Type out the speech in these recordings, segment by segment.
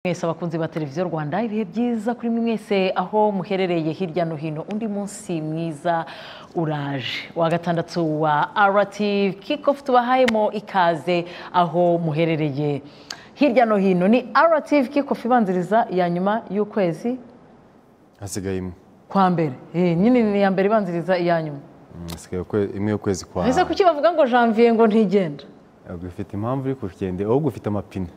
mwese abakunzi ba televiziyo rwanda ibihe byiza kuri mwe mwese aho muherereye hirya no hino undi munsi mwiza uraje wa gatandatu wa rtv kickoff tubahayemo ikaze aho muherereye hirya no hino ni rtv kickoff ibanziriza iya nyuma y'ukwezi hasigaye imwe kwa mbere Eh, nyine ni iya mbere ibanziriza iya nyuma Mm, hasigaye ukwe- imwe y'ukwezi kwa ese kuki bavuga ngo janvier ngo ntigenda Ahubwo ufite impamvu uri kugende ahubwo ufite amapine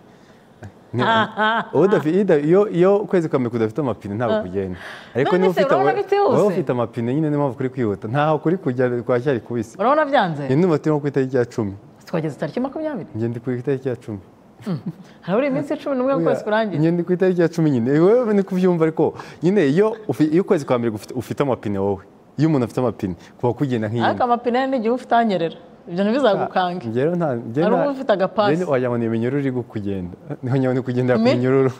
Ni- Wowe udafi- iyo uda- iyo- iyo ukwezi kwa mbere kudafite amapine ntabwo kugenda ariko None niba se ufite urabona wowe- bitihuse? wowe ufite amapine nyine niyo mpamvu kuri kwihuta ntaho kuri kujya kwa shyari ku isi urabona byanze iyi numa turimo ku itariki ya cumi twageze tariki makumyabiri ngende ku itariki ya cumi harabura iminsi cumi n'umwe y'ukwezi kurangiye ngende ku itariki ya cumi nyine wowe ni kubyumva ariko nyine iyo ufi- iyo ukwezi kwa mbere gufite- ufite amapine wowe iyo umuntu afite amapine kuba kugenda nk'iyi ariko amapine ye n'igihe uba utanyerera ibyo ntibizagukange Njyewe nta njyewe Hari nta- ufite agapasi. njyewe wagira ngo ni iminyururu iri kugenda niho nyabona uri kugendera ku Mi- minyururu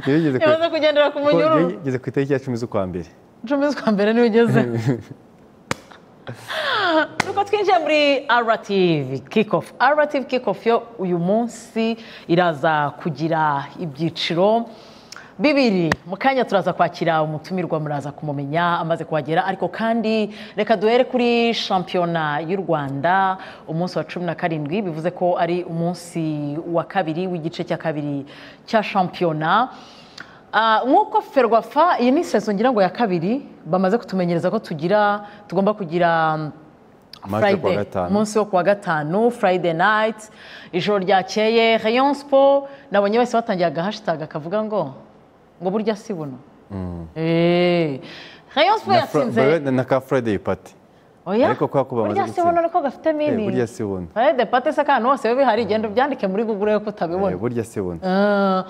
Njyewe ngeze ku- yamaze kugendera ku ko- njyewe munyururu ngeze ku itariki ya cumi z'ukwa mbere icumi z'ukwa mbere niwe ugeze nuko twinjiye muri rtv kickoff rtv kickoff yo uyu munsi iraza kugira ibyiciro bibiri mu kanya turaza kwakira umutumirwa muraza kumumenya amaze kuhagera ariko kandi reka duhere kuri shampiyona y'u rwanda umunsi wa cumi na karindwi bivuze ko ari umunsi wa kabiri w'igice cya kabiri cya shampiyona Ah, nk'uko ferwafa iyi ni sezo ngira ngo ya kabiri bamaze kutumenyereza ko tugira tugomba kugira mm, Match yo kuwa Friday, gatanu. umunsi wo kuwa gatanu friday night ijoro ryakeye rayon sport nabonye bose batangiye agahashitaga kavuga ngo ngo burya si buno Eh, rayon sport Na Fra- bawe- yatsinze na- na ka friday party oya ariko kubera ko bamaze burya si gutsinda. buno ariko gafite Eh, mini burya si buno friday party se akantu hose biba bihari genda ubyandike muri google yo Eh, kutabibona burya si buno Uh,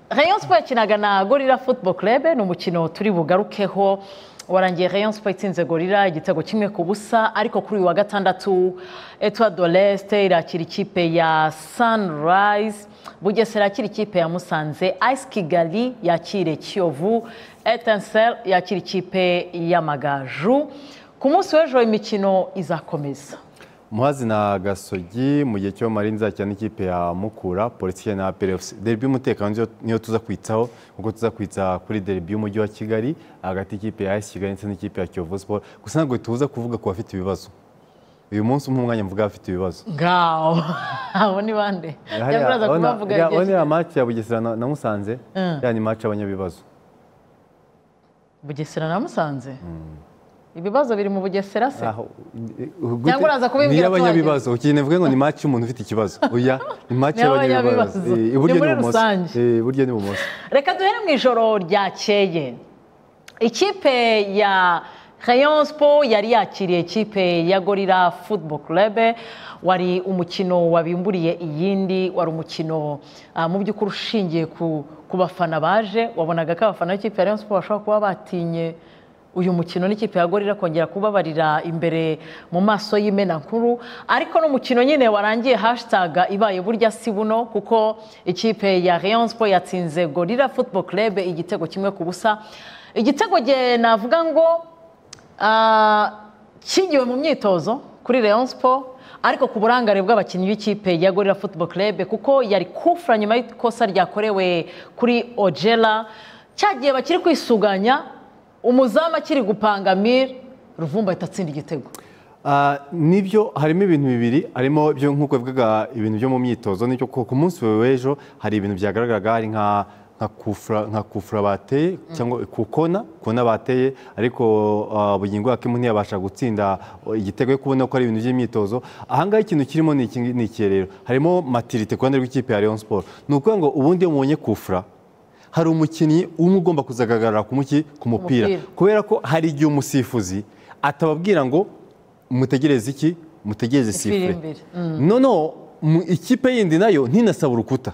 Rayon Sport yakinaga na Gorilla Football Club ni umukino turi bugarukeho warangiye Rayon Sport itsinze Gorilla igitego kimwe ku busa ariko kuri uyu wa gatandatu Etoile de l'Est irakira ikipe ya Sunrise Bugesera yakira ikipe ya Musanze Ice Kigali yakire Kiyovu Etincelle yakira ikipe y'Amagaju ku munsi w'ejo imikino izakomeza muhazi na gasogi mu gihe cyo mari nzakira n'ikipe ya mukura polisi na perefusi derbi y'umutekano niyo- niyo tuza kwitaho kuko tuza kwita kuri derbi y'umujyi wa kigali hagati y'ikipe ya esi kigali ndetse n'ikipe ya kiyovu siporo gusa ntabwo tuza kuvuga ku bafite ibibazo uyu munsi umwe umwanya mvuga abafite ibibazo ngaho abo ni bande Hariya- Jya muraza urabona- kubavuga iriya- igihe urabona iriya maci ya bugesera na na musanze iriya ni maci y'abanyabibazo bugesera na musanze ibibazo biri mu bugesera se Aho- gute- Cyangwa uraza kubibwira ni tuhageze. iy'abanyabibazo ukigenda uvuge ngo ni maci y'umuntu ufite ikibazo oya ni maci Ni iy'abanyabibazo. y'abanyabibazo Eh, Ni iburyo muri n'ibumoso rusange. Eh, iburyo n'ibumoso reka duhere mu ijoro ryakeye ikipe ya Rayon Sport yari yakiriye ikipe ya Gorilla Football Club wari umukino wabimburiye iyindi wari umukino ah, mu by'ukuri ushingiye ku ku bafana baje wabonaga ko abafana b'ikipe ya Rayon Sport bashobora kuba batinye uyu mukino n'ikipe ya Gorilla kongera kubabarira imbere mu maso y'imena nkuru ariko n'umukino nyine warangiye hashtag ibaye burya si buno kuko ikipe ya Rayon Sport yatsinze Gorilla Football Club igitego kimwe ku busa igitego ge navuga ngo ah, kingiwe mu myitozo kuri Rayon Sport ariko ku burangare bw'abakinnyi b'ikipe ya Gorilla Football Club kuko yari kufra nyuma y'ikosa ryakorewe kuri Ojela cyagiye bakiri kwisuganya umuzamu akiri gupanga mire ruvumba ahita atsinda igitego Ah, nibyo harimo ibintu bibiri harimo byo nk'uko bivuga ibintu byo mu myitozo nicyo ku ku munsi w'ejo hari ibintu byagaragaraga hari nka nka kufura nka kufura bateye cyangwa kukona kona bateye ariko ah, bugingo yakimu ntiyabasha gutsinda oh, igitego yo kubona ko ari ibintu by'imyitozo ahangaha ikintu kirimo ni iki ni iki rero harimo matirite ku ruhande rw'ikipe ya Rayon Sport ni ukuvuga ngo ubundi iyo mubonye kufura hari umukinnyi umwe ugomba kuzagaragara ku muki ku mupira Umupira. kubera ko hari igihe umusifuzi atababwira ngo mutegereze iki mutegereze Isubire sifure imbere. noneho mu- ikipe yindi nayo ntinasaba urukuta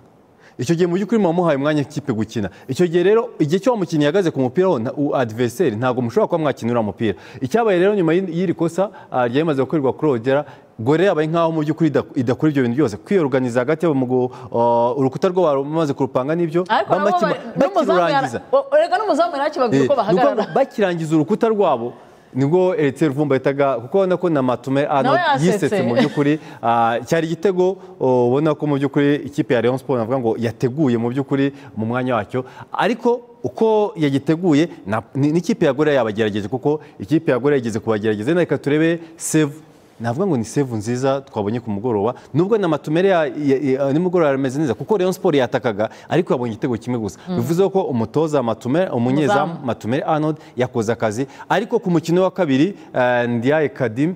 icyo gihe mu by'ukuri muba muhaye umwanya ikipe gukina icyo gihe rero igihe cyo wa mukinnyi yahagaze ku mupira ho na- u- adversary ntabwo mushobora kuba mwakinira umupira icyabaye rero nyuma y'iri y'iri kosa ah, ryari rimaze gukorerwa kuri ogera gore yabaye nkaho mu by'ukuri idakora idakora ibyo bintu byose kwiyoruganiza hagati yabo mu gu- ah, urukuta rwo bamaze kurupanga nibyo ariko nabo bamaki- bari- n'umuzamu yara- bakirurangiza o- o- rega n'umuzamu yari akibabwira Eh, uko ni ukuvuga ngo bahagarara bakirangiza urukuta rwabo nibwo eritse ruvumba yitaga kuko urabona ko na matume hano Nawe yasetse. yisetse mu by'ukuri ah, cyari igitego oh, ubona ko mu by'ukuri ikipe ya Rayon Sport navuga ngo yateguye mu by'ukuri mu mwanya wacyo ariko uko yagiteguye na- ni- n'ikipe ya Gorilla yabagerageje kuko ikipe ya Gorilla yigeze kubagerageza reka turebe save navuga ngo ni save nziza twabonye ku mugoroba nubwo na matumere ya- ya- ya- nimugoroba yarameze neza kuko Rayon Sport yatakaga ariko yabonye igitego kimwe gusa bivuze ko umutoza matumere umunyezamu matumere Arnold yakoze akazi ariko ku mukino wa kabiri eh, Ndiaye Kadim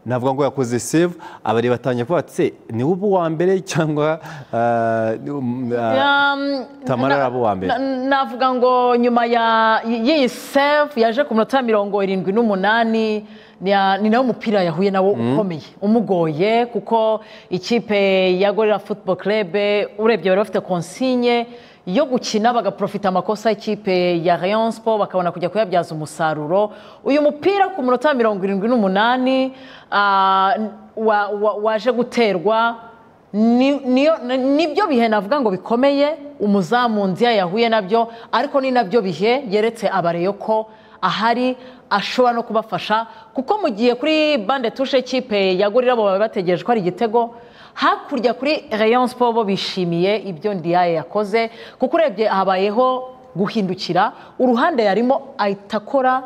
navuga ngo yakoze save abareba batangiye kuvuga ati se ni ubu uwa mbere cyangwa eh, ni um, eh, Um, Tamara na- Rabo wa mbere. na- navuga ngo nyuma ya y'iyi save yaje ku minota mirongo irindwi n'umunani ni ya- ni nawe umupira yahuye nawo ukomeye umugoye kuko ikipe ya gorira football club urebye bari bafite konsinye yo gukina bagaprofita amakosa y'ikipe ya Rayon Sport bakabona kujya kuyabyaza umusaruro uyu mupira ku minota mirongo irindwi n'umunani ah, wa- wa- waje guterwa ni- niyo- ni- nibyo bihe navuga ngo bikomeye umuzamu nziya yahuye nabyo ariko ni nabyo bihe yeretse abareyo ko ahari ashobora no kubafasha kuko mu gihe kuri bande tushe kipe yagurira bo bari bategereje ko ari igitego hakurya kuri Rayon Sport bo bishimiye ibyo Ndiaye yakoze kuko urebye habayeho guhindukira uruhande yarimo ahita akora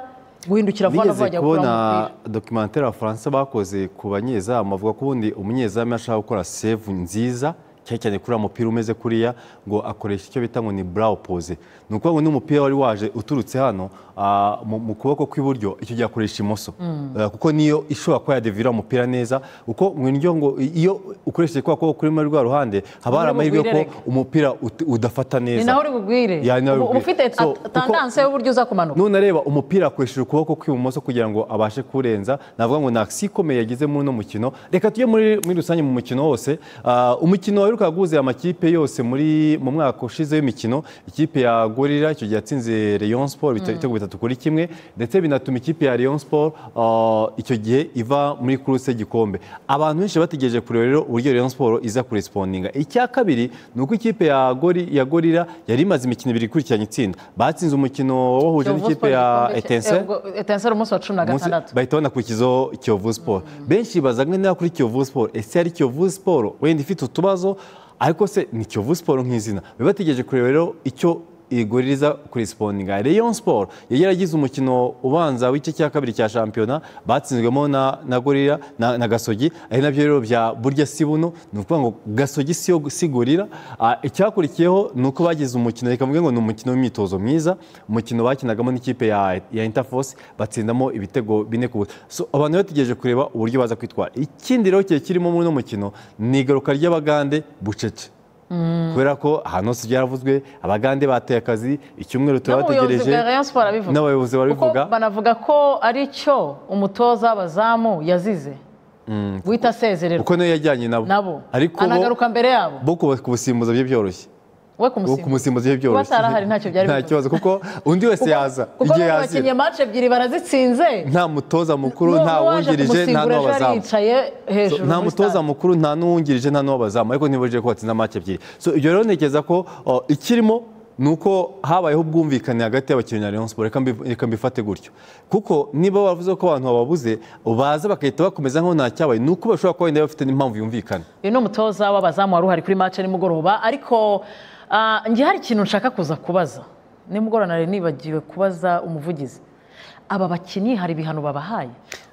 guhindukira vuba na vuba nigeze ajya gukura kubona umupira dokimantere abafaransa bakoze ku banyezamu bavuga ko ubundi umunyezamu iyo ashaka gukora save nziza cyane cyane kuri mupira umeze kuriya ngo akoresha icyo bita ngo ni burawo pose ni ukuvuga ngo n'umupira wari waje uturutse hano ah, mu- mu kuboko kw'iburyo icyo gihe akoresha imoso Eh, kuko niyo ishobora kuba yadevira umupira neza kuko mu ndyo ngo iyo ukoresheje kwa kuboko kuri muri rwa ruhande haba Uri hari amahirwe ko bugwirereke. umupira ut- udafata neza ni naho uri bugwire Ya, ni naho uri uba bugwire. ufite So, kuko- tandanse y'uburyo uza kumanuka nunareba umupira akoresheje ukuboko kw'ibumoso kugira ngo abashe kurenza navuga ngo ni akisi ikomeye yagize muri uno mukino reka tujye muri muri rusange mu mukino wose Ah, umukino waheruka guhuza amakipe yose muri mu mwaka ushize w'imikino ikipe ya gorira icyo gihe yatsinze Rayon Sport bita- ibitego bitatu kuri kimwe ndetse binatuma ikipe ya Rayon Sport ah, icyo gihe iva muri kuruse y'igikombe abantu benshi bategereje kureba rero uburyo Rayon Sport iza kurespondinga icya kabiri ni uko ikipe ya Gori- ya gorira yari imaze imikino ibiri ikurikiranye itsinda batsinze umukino wabahuje bahuje Kiyovu n'ikipe Sport ya igikombe cya- eh, etense ubwo Etensel umunsi wa cumi na gatandatu bahita banakurikizaho kiyovu siporo benshi baza ngo niba kuri kiyovu siporo ese ari kiyovu siporo wenda ifite utubazo ariko se ni kiyovu siporo nk'izina biba bategereje kureba rero icyo iguririza kurisiponinga Rayon Sport yari yaragize umukino ubanza w'igice cya kabiri cya shampiyona batsinzwemo na na gorira na, na gasogi ari nabyo rero bya burya sibuno ni ukuvuga ngo gasogi siyo si gorira Ah, icyakurikiyeho ni uko bagize umukino reka mvuge ngo ni umukino w'imyitozo mwiza umukino bakinagamo n'ikipe ya, ya Interforce batsindamo ibitego bine ku busa so, abantu bategereje kureba uburyo baza kwitwara ikindi rero kigiye kirimo muri uno mukino ni igaruka ry'abagande bucece kubera ko ahantu hose byaravuzwe abagande bateye akazi icyumweru n'ubuyobozi turabategereje bwa Rayon Sport arabivuga n'abayobozi barabivuga Kuko banavuga ko ari cyo umutoza w'abazamu yazize guhita asezererwa kuko niyo yajyanye nabo nabo ariko bo- anagaruka mbere yabo bo kuba- kubusimbuza bye byoroshye we uwo kumusimbuza kumusimbuza iyo byoroshye Kuba atarahari ntacyo byari nta bivuze. kibazo kuko undi wese yaza kuko igihe bari yazira bakinnye match ebyiri barazitsinze nta mutoza mukuru nta waje wungirije nta kumusimbura ejo yari n'uwabazamu yicaye So, hejuru nta muri mutoza stade. mukuru nta n'uwungirije nta n'uwabazamu ariko ntibujije ko watsinze amace ebyiri so ibyo rero ntekereza ko uh, ikirimo ni uko habayeho ubwumvikane hagati y'abakinnyi na Rayon Sport Reka mbi- reka mbifate gutyo kuko niba bavuze ko abantu bababuze baza bagahita bakomeza nk'aho nta cyabaye ni uko bashobora kuba wenda bafite n'impamvu yumvikana uyu ni umutoza w'abazamu wari uhari kuri match nimugoroba ariko ah, njye hari ikintu nshaka kuza kubaza nimugoroba nari nibagiwe kubaza umuvugizi aba bakinnyi hari ibihano babahaye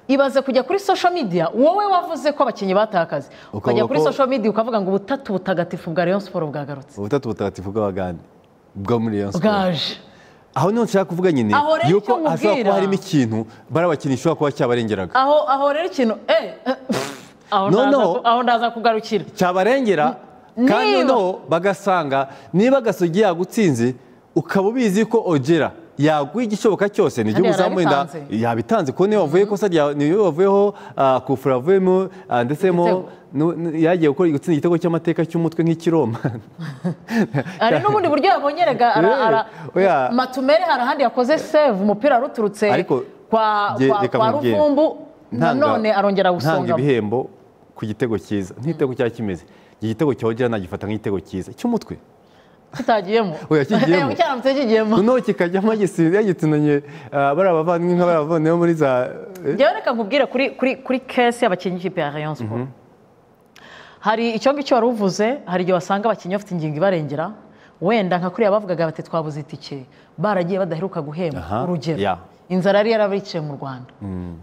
ibaze kujya kuri social media wowe wavuze ko abakinnyi bataye akazi Ukavuga ukajya kuri ko- social media ukavuga ngo ubutatu butagatifu bwa Rayon Sport bwagarutse ubutatu butagatifu bw'abagande bwo muri Rayon Sport bwaje aho niho nshaka kuvuga nyine Aho rero yuko icyo hashobora nkubwira- kuba harimo ikintu bari abakinnyi ishobora kuba cyabarengeraga aho aho rero ikintu eh, eh, aho No, ndaza no. ku- aho ndaza kugarukira cyabarengera N- kandi niba- noneho bagasanga niba gasogi yagutsinze ukaba ubizi ko ogera yaguha igishoboka cyose ni igihugu Kandi uzamurinda yarabitanze. yabitanze kuko niyo wavuye kosa rya niyo wavuyeho ah, kufura avuyemo ah, ndetse mo Igitego. nu- nu- yagiye gukora gutsinda igitego cy'amateka cy'umutwe nk'ikiroma hari n'ubundi buryo yabonyerega Eh, oya. matumere hari ahandi yakoze save umupira ruturutse Ariko, kwa nge- kwa- reka kwa nkubwire. ruvumbu Ntanga- nanone arongera ntanga gusonga ibihembo ku gitego cyiza nk'igitego cyari kimeze iki gitego cya ogera nagifata nk'igitego cyiza cy'umutwe kitagiyemo Oya, kigiyemo. cyaramutse kigiyemo noneho kikajyamo gisize yagitunanye bariya bavandimwe nka bariya bavandimwe bo muri za eh, njyewe reka nkubwire kuri kuri kuri kese y'abakinnyi b'ikipe ya rayon sport hari icyo ngicyo wari uvuze hari igihe wasanga abakinnyi bafite ingingo ibarengera wenda nka kuriya bavugaga bati twabuze itike baragiye badaheruka guhembwa Aha, urugero yeah. inzara yari yarabiciye mu rwanda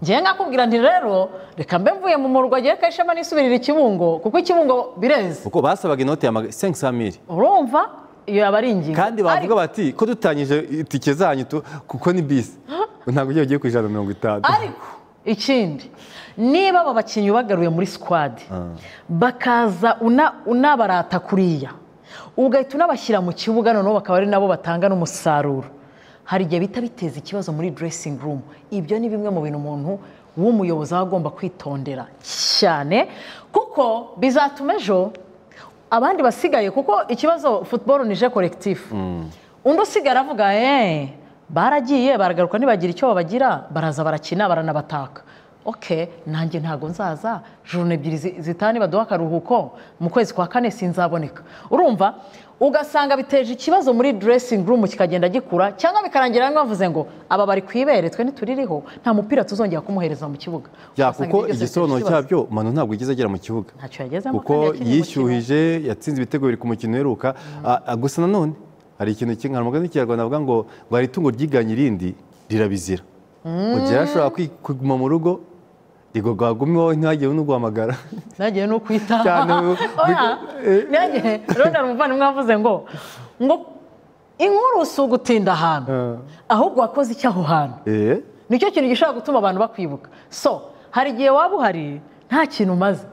ngewe nkakubwira nti rero reka mbe mvuye mu murwa agiye kayishema nisubirira ikibungo kuko ikibungo bireze kuko basabaga inoti ya sengi samiri urumva iyo yaba ari ingingo kandi bavuga bati ko dutangije itike zanyu tu- kuko ni bisi ntabwo ugiye ugiye ku ijana na mirongo itanu ariko ikindi niba aba bakinnyi ubagaruye muri sikwadi bakaza una- unabarata kuriya ugahita unabashyira mu kibuga noneho bakaba ari nabo batanga n'umusaruro hari igihe bihita biteza ikibazo muri dressing room ibyo ni bimwe mu bintu umuntu w'umuyobozi aba agomba kwitondera cyane kuko bizatuma ejo abandi basigaye kuko ikibazo futuboro nije korekitifu undi usigaye aravuga eee baragiye baragaruka ntibagira icyo babagira baraza barakina baranabataka oke nanjye ntabwo nzaza jurune ebyiri zi- zitaha nibaduha akaruhuko mu kwezi kwa kane sinzaboneka urumva ugasanga biteje ikibazo muri dressing room kikagenda gikura cyangwa bikarangira bamwe bavuze ngo aba bari ku ibere twe ntituririho nta mupira tuzongera kumuhereza mu kibuga Ya, Ugasanga kuko ibyo byose igisobanuro bifite ikibazo. cyabyo manu ntabwo igeze agera mu kibuga ntacyo yagezemo kuko kandi yakinnye umukino. yishyuhije yatsinze ibitego biri ku mukino uheruka A- a- gusa nanone hari ikintu kimwe hari umugani w'ikinyarwanda avuga ngo ngo hari itungo ryiganye irindi rirabizira mugira ashobora kwi- kuguma mu rugo rigogwagumeho ntihagire n'uguhamagara nagiye no kwita Cyane ubu- oya nagiye rero hari umuvandimwe wavuze ngo ngo inkuru si ugutinda ahantu Eh. ahubwo wakoze icyo aho hantu Eh, nicyo kintu gishobora gutuma abantu bakwibuka so hari igihe waba uhari nta kintu umaze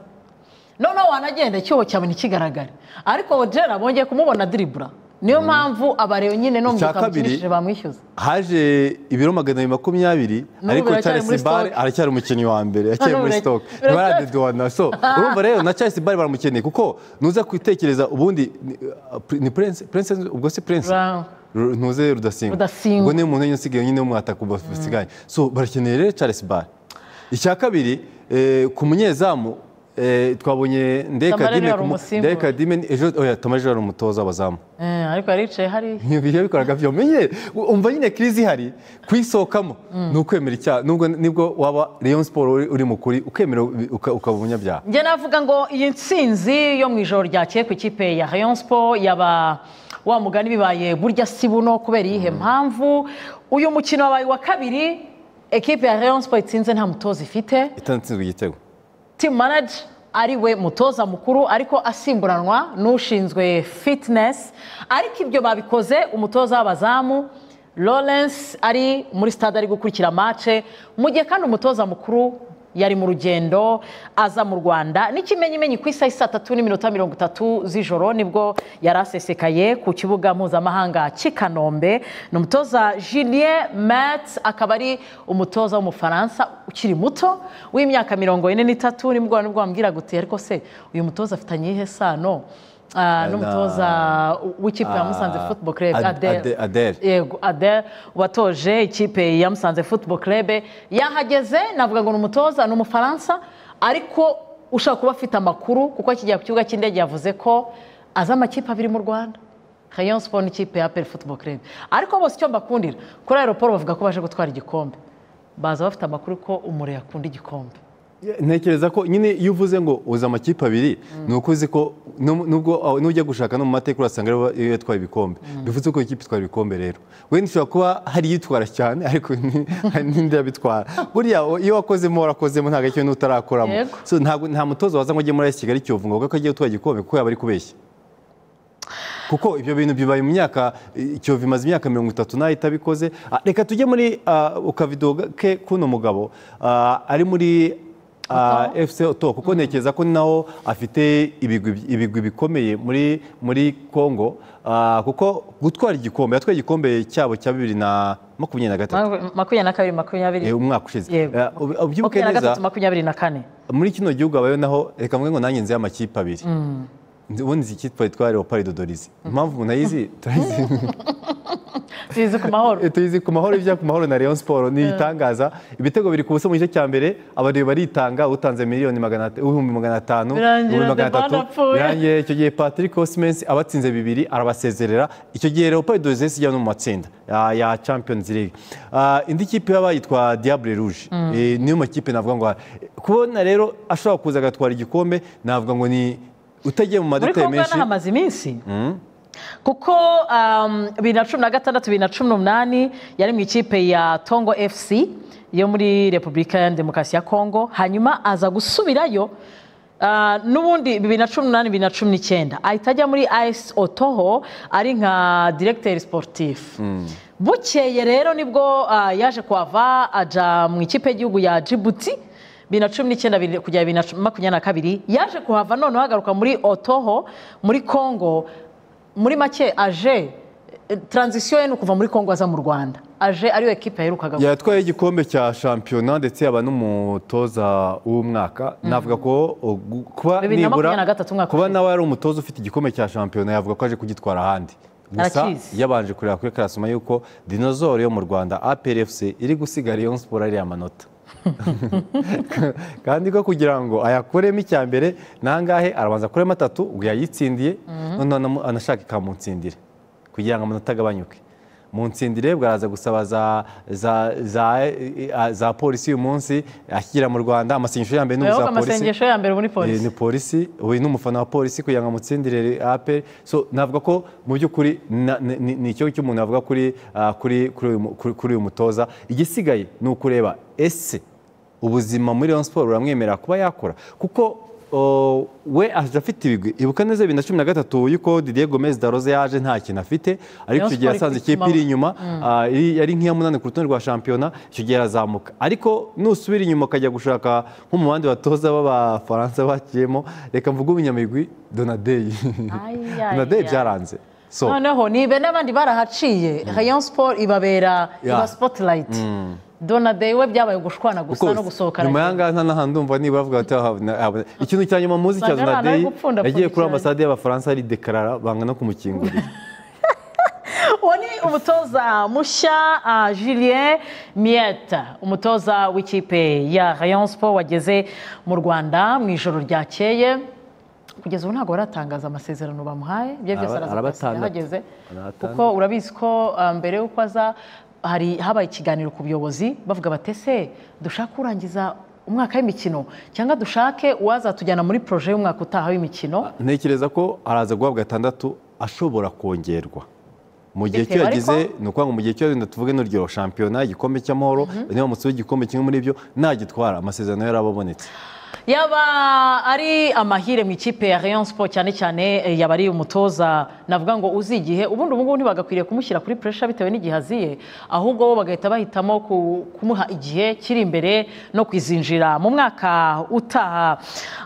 noneho wanagenda icyuho cyawe ntikigaragare ariko jera bongeye kumubona diribura niyo mpamvu abareba nyine no mu Icya gitabo kabiri- kinishije bamwishyuza haje ibiro magana abiri makumyabiri N'ubu ariko biracyari Charles muri Barre stock. aracyari umukinnyi wa mbere yacyari Hano muri bira- stock biracyari- ntibaradeduwana so urumva rero na Charles Barre baramukeneye kuko nuza kwitekereza ubundi ni- ni Prince Prince ubwo si Prince Ra- Ru- ntuze rudasimba Rudasingwa. ubwo niyo muntu nyine usigaye nyine umwataka basigaye so barakeneye rero Charles Barre icya kabiri eh, ku munyezamu eh, twabonye Ndeye Tamara Kadime yari ku mu- umusimbura. Ndeye Kadime ni- ejo oya Tomaje yari umutoza w'abazamu Eh, ariko yaricaye hariya ibyo bikoraga byomeye umva nyine kirizi ihari kuyisohokamo ni ukwemera icyaha nubwo nibwo waba leon siporo uri uri mu kuri ukemera uka- ukaba umunyabyaha njye navuga ngo iyi nsinzi yo mu ijoro ryakeye ku ikipe ya rayon sport yaba wa mugani bibaye burya si buno kubera iyihe mpamvu uyu mukino wabaye uwa kabiri ekipe ya rayon sport itsinze nta mutoza ifite itanatsinzwe igitego team manager ari we mutoza mukuru ariko asimburanwa n'ushinzwe fitness ariko ibyo babikoze umutoza w'abazamu lawrence ari muri stade ari gukurikira mace mu gihe kandi umutoza mukuru yari mu rugendo aza mu rwanda n'ikimenyimenyi ku isaha saa tatu n'iminota mirongo itatu z'ijoro nibwo yari asesekaye ku kibuga mpuzamahanga cy'i kanombe ni umutoza julien metz akaba ari umutoza w'umufaransa ukiri muto w'imyaka mirongo ine n'itatu nibwo nibwo wambwiraga uti ariko se uyu mutoza afitanye iyihe sano ah, n'umutoza w'ikipe ya musanze Ah, football club Ad- adele Ade- Adele. yego adele watoje ikipe ya musanze football club yahageze navuga ngo ni umutoza ni umufaransa ariko ushobora kuba afite amakuru kuko akijya ku kibuga cy'indege yavuze ko azi amakipe abiri mu rwanda rayon sport n'ikipe ya apel football club ariko bose icyo mbakundira kuri aeroport bavuga ko baje gutwara igikombe baza bafite amakuru ko umure yakunda igikombe ntekereza ko nyine iyo uvuze ngo uzi amakipe abiri ni uko uzi ko nub- nubwo aho- n'ujya gushaka no mu mateka urasanga aribo iyo yatwaye ibikombe bivuze ko ikipe itwara ibikombe rero wenda ushobora kuba hari iyitwara cyane ariko ni- hari n'indi yabitwara buriya iyo wakozemo warakozemo ntabwo ari ikintu utarakoramo Yego. So, ntabwo nta mutoza waza ngo ujye muri Kigali Kiyovu ngo avuge ko agiye gutwara igikombe kuko yaba ari kubeshya kuko ibyo bintu bibaye mu myaka ikiyovu imaze imyaka mirongo itatu nayo itabikoze Ah, reka tujye muri ah, ku kavido ke k'uno mugabo ah, ari muri ah, fc oto kuko ntekereza ko naho afite ibigwi ibigwi bikomeye muri muri congo Ah, kuko gutwara igikombe yatwaye igikombe cyabo cya bibiri na makumyabiri na gatatu makumyabiri na kabiri makumyabiri eh, umwaka ushize yego Ah, ubi- ubyibuke makumyabiri na neza gatatu makumyabiri na kane muri kino gihugu habayeho naho reka mvuge ngo nanjye nzi amakipe abiri ubundi izi kitwa yitwa leopard dodorizi impamvu umuntu ayizi turayizi tuyizi ku mahoro tuyizi ku mahoro ibya ku mahoro na leon siporo ni ibitangaza ibitego biri ku buso mu gice cya mbere abareba baritanga utanze miliyoni magana ibihumbi magana atanu Birangira ibihumbi magana Debane atatu apfuye. birangiye icyo gihe patrick osimensi abatsinze bibiri arabasezerera icyo gihe leopold dozesi ijya no mu matsinda ya- ya champions league Ah, indi kipe yaba yitwa diable rouge Eh, niyo makipe navuga ngo kubona rero ashobora kuza agatwara igikombe navuga ngo ni utagiye mu muri madetari kongo menshi nahamaze iminsi kuko um, bibiri na cumi na gatandatu bibiri na cumi n'umunani yari mu ikipe ya tongo fc yo muri repubulika ya demokarasi ya kongo hanyuma aza gusubirayo ah, n'ubundi bibiri na cumi n'umunani bibiri na cumi n'icyenda ahita ajya muri ayisi otoho ari nka diregiteri siporutifu bukeye rero nibwo ah, yaje kuhava ajya mu ikipe y'igihugu ya jibuti bibiri na cumi n'icyenda bibiri- kugera bibiri na cu- makumyabiri na kabiri yaje kuhava noneho agaruka muri otoho muri congo muri make aje eh, transition ye ni ukuva muri congo aza mu rwanda aje ariyo ekipe yaherukaga yatwaye igikombe cya shampiyona ndetse yaba n'umutoza w'umwaka navuga ko o, gu- kuba Bibiri na makumyabiri na nibura gatatu mwaka kuba ushize. nawe ari umutoza ufite igikombe cya shampiyona yavuga ko aje kugitwara ahandi gusa Arakizi. yabanje kureba kuri karasoma yuko dinozoro yo mu rwanda APRFC iri gusiga Rayon Sport ariya manota kandi ko kugira ngo ayakuremo icya mbere nangahe arabanza akuremo atatu ubwo yayitsindiye noneho anamu- anashaka ikamutsindira kugira ngo amanota agabanyuke mu nsindire bwaraza gusaba za za za eh, za polisi uyu munsi akigera mu rwanda amasengesho ya mbere ni Urabona uza ko polisi amasengesho ya mbere muri Eh, polisi ni polisi we n'umufana wa polisi kugira ngo amutsindire ape so navuga ko mu by'ukuri na- ni- ni ni ikibazo cy'umuntu avuga kuri ah, kuri kuri uyu mu- kuri- kuri uyu mutoza igisigaye ni ukureba ese ubuzima muri Rayon Sport buramwemerera kuba yakora kuko o, we aje afite ibigwi ibuka neza bibiri na cumi na gatatu yuko Didier Gomez Daroze yaje nta kintu afite Rayon ariko icyo gihe Sport yasanze iri ikipe ku iri inyuma ah, iri- yari nk'iya munani ku rutonde rwa shampiyona icyo gihe arazamuka ariko nusubira inyuma ukajya gushaka nko mu bandi batoza b'abafaransa bakiyemo reka mvuge umunyamigwi donadeyi Ayaya. donadeyi byaranze so noneho nibe n'abandi barahaciye rayon sport ibabera Yeah. iba spotlight donade we byabaye gushwana gusa no Kuko gusohokana nyuma y'ahangaha nta n'ahantu ndumva niba bavuga bati "Ah, na- ah, na-" ikintu cya nyuma muzi Usanga cya ari ahantu donadeyi hari gupfundapfunda yagiye kuri cyane. ambasade y'abafaransa aridekarara banga no kumukingurira uwo ni umutoza mushya ah, julien miyete umutoza w'ikipe ya rayon sport wageze mu rwanda mu ijoro ryakeye kugeza ubu ntabwo baratangaza amasezerano bamuhaye ibyo byose Araba- araza kwakira arabatandatu. ahageze Arabatandatu. kuko urabizi ko ah, mbere y'uko aza hari habaye ikiganiro ku buyobozi bavuga bati ese dushake urangiza umwaka w'imikino cyangwa dushake uwazatujyana muri poroje y'umwaka utaha w'imikino ntekereza ko araza guhabwa gatandatu ashobora kongerwa mu gihe cyo Bitewe yagize ariko- ni ukuvuga ngo mu gihe cyo wenda tuvuge n'uryo shampiyona igikombe cy'amahoro niba musubiye igikombe kimwe muri byo nagitwara amasezerano yari abonetse yaba ari amahire mu ikipe ya Rayon Sport cyane cyane eh, yaba ari umutoza navuga ngo uzi igihe ubundi ubu ngubu ntibagakwiriye kumushyira kuri pressure bitewe n'igihe aziye ahubwo bo bagahita bahitamo ku- kumuha igihe kiri imbere no kwizinjira mu mwaka utaha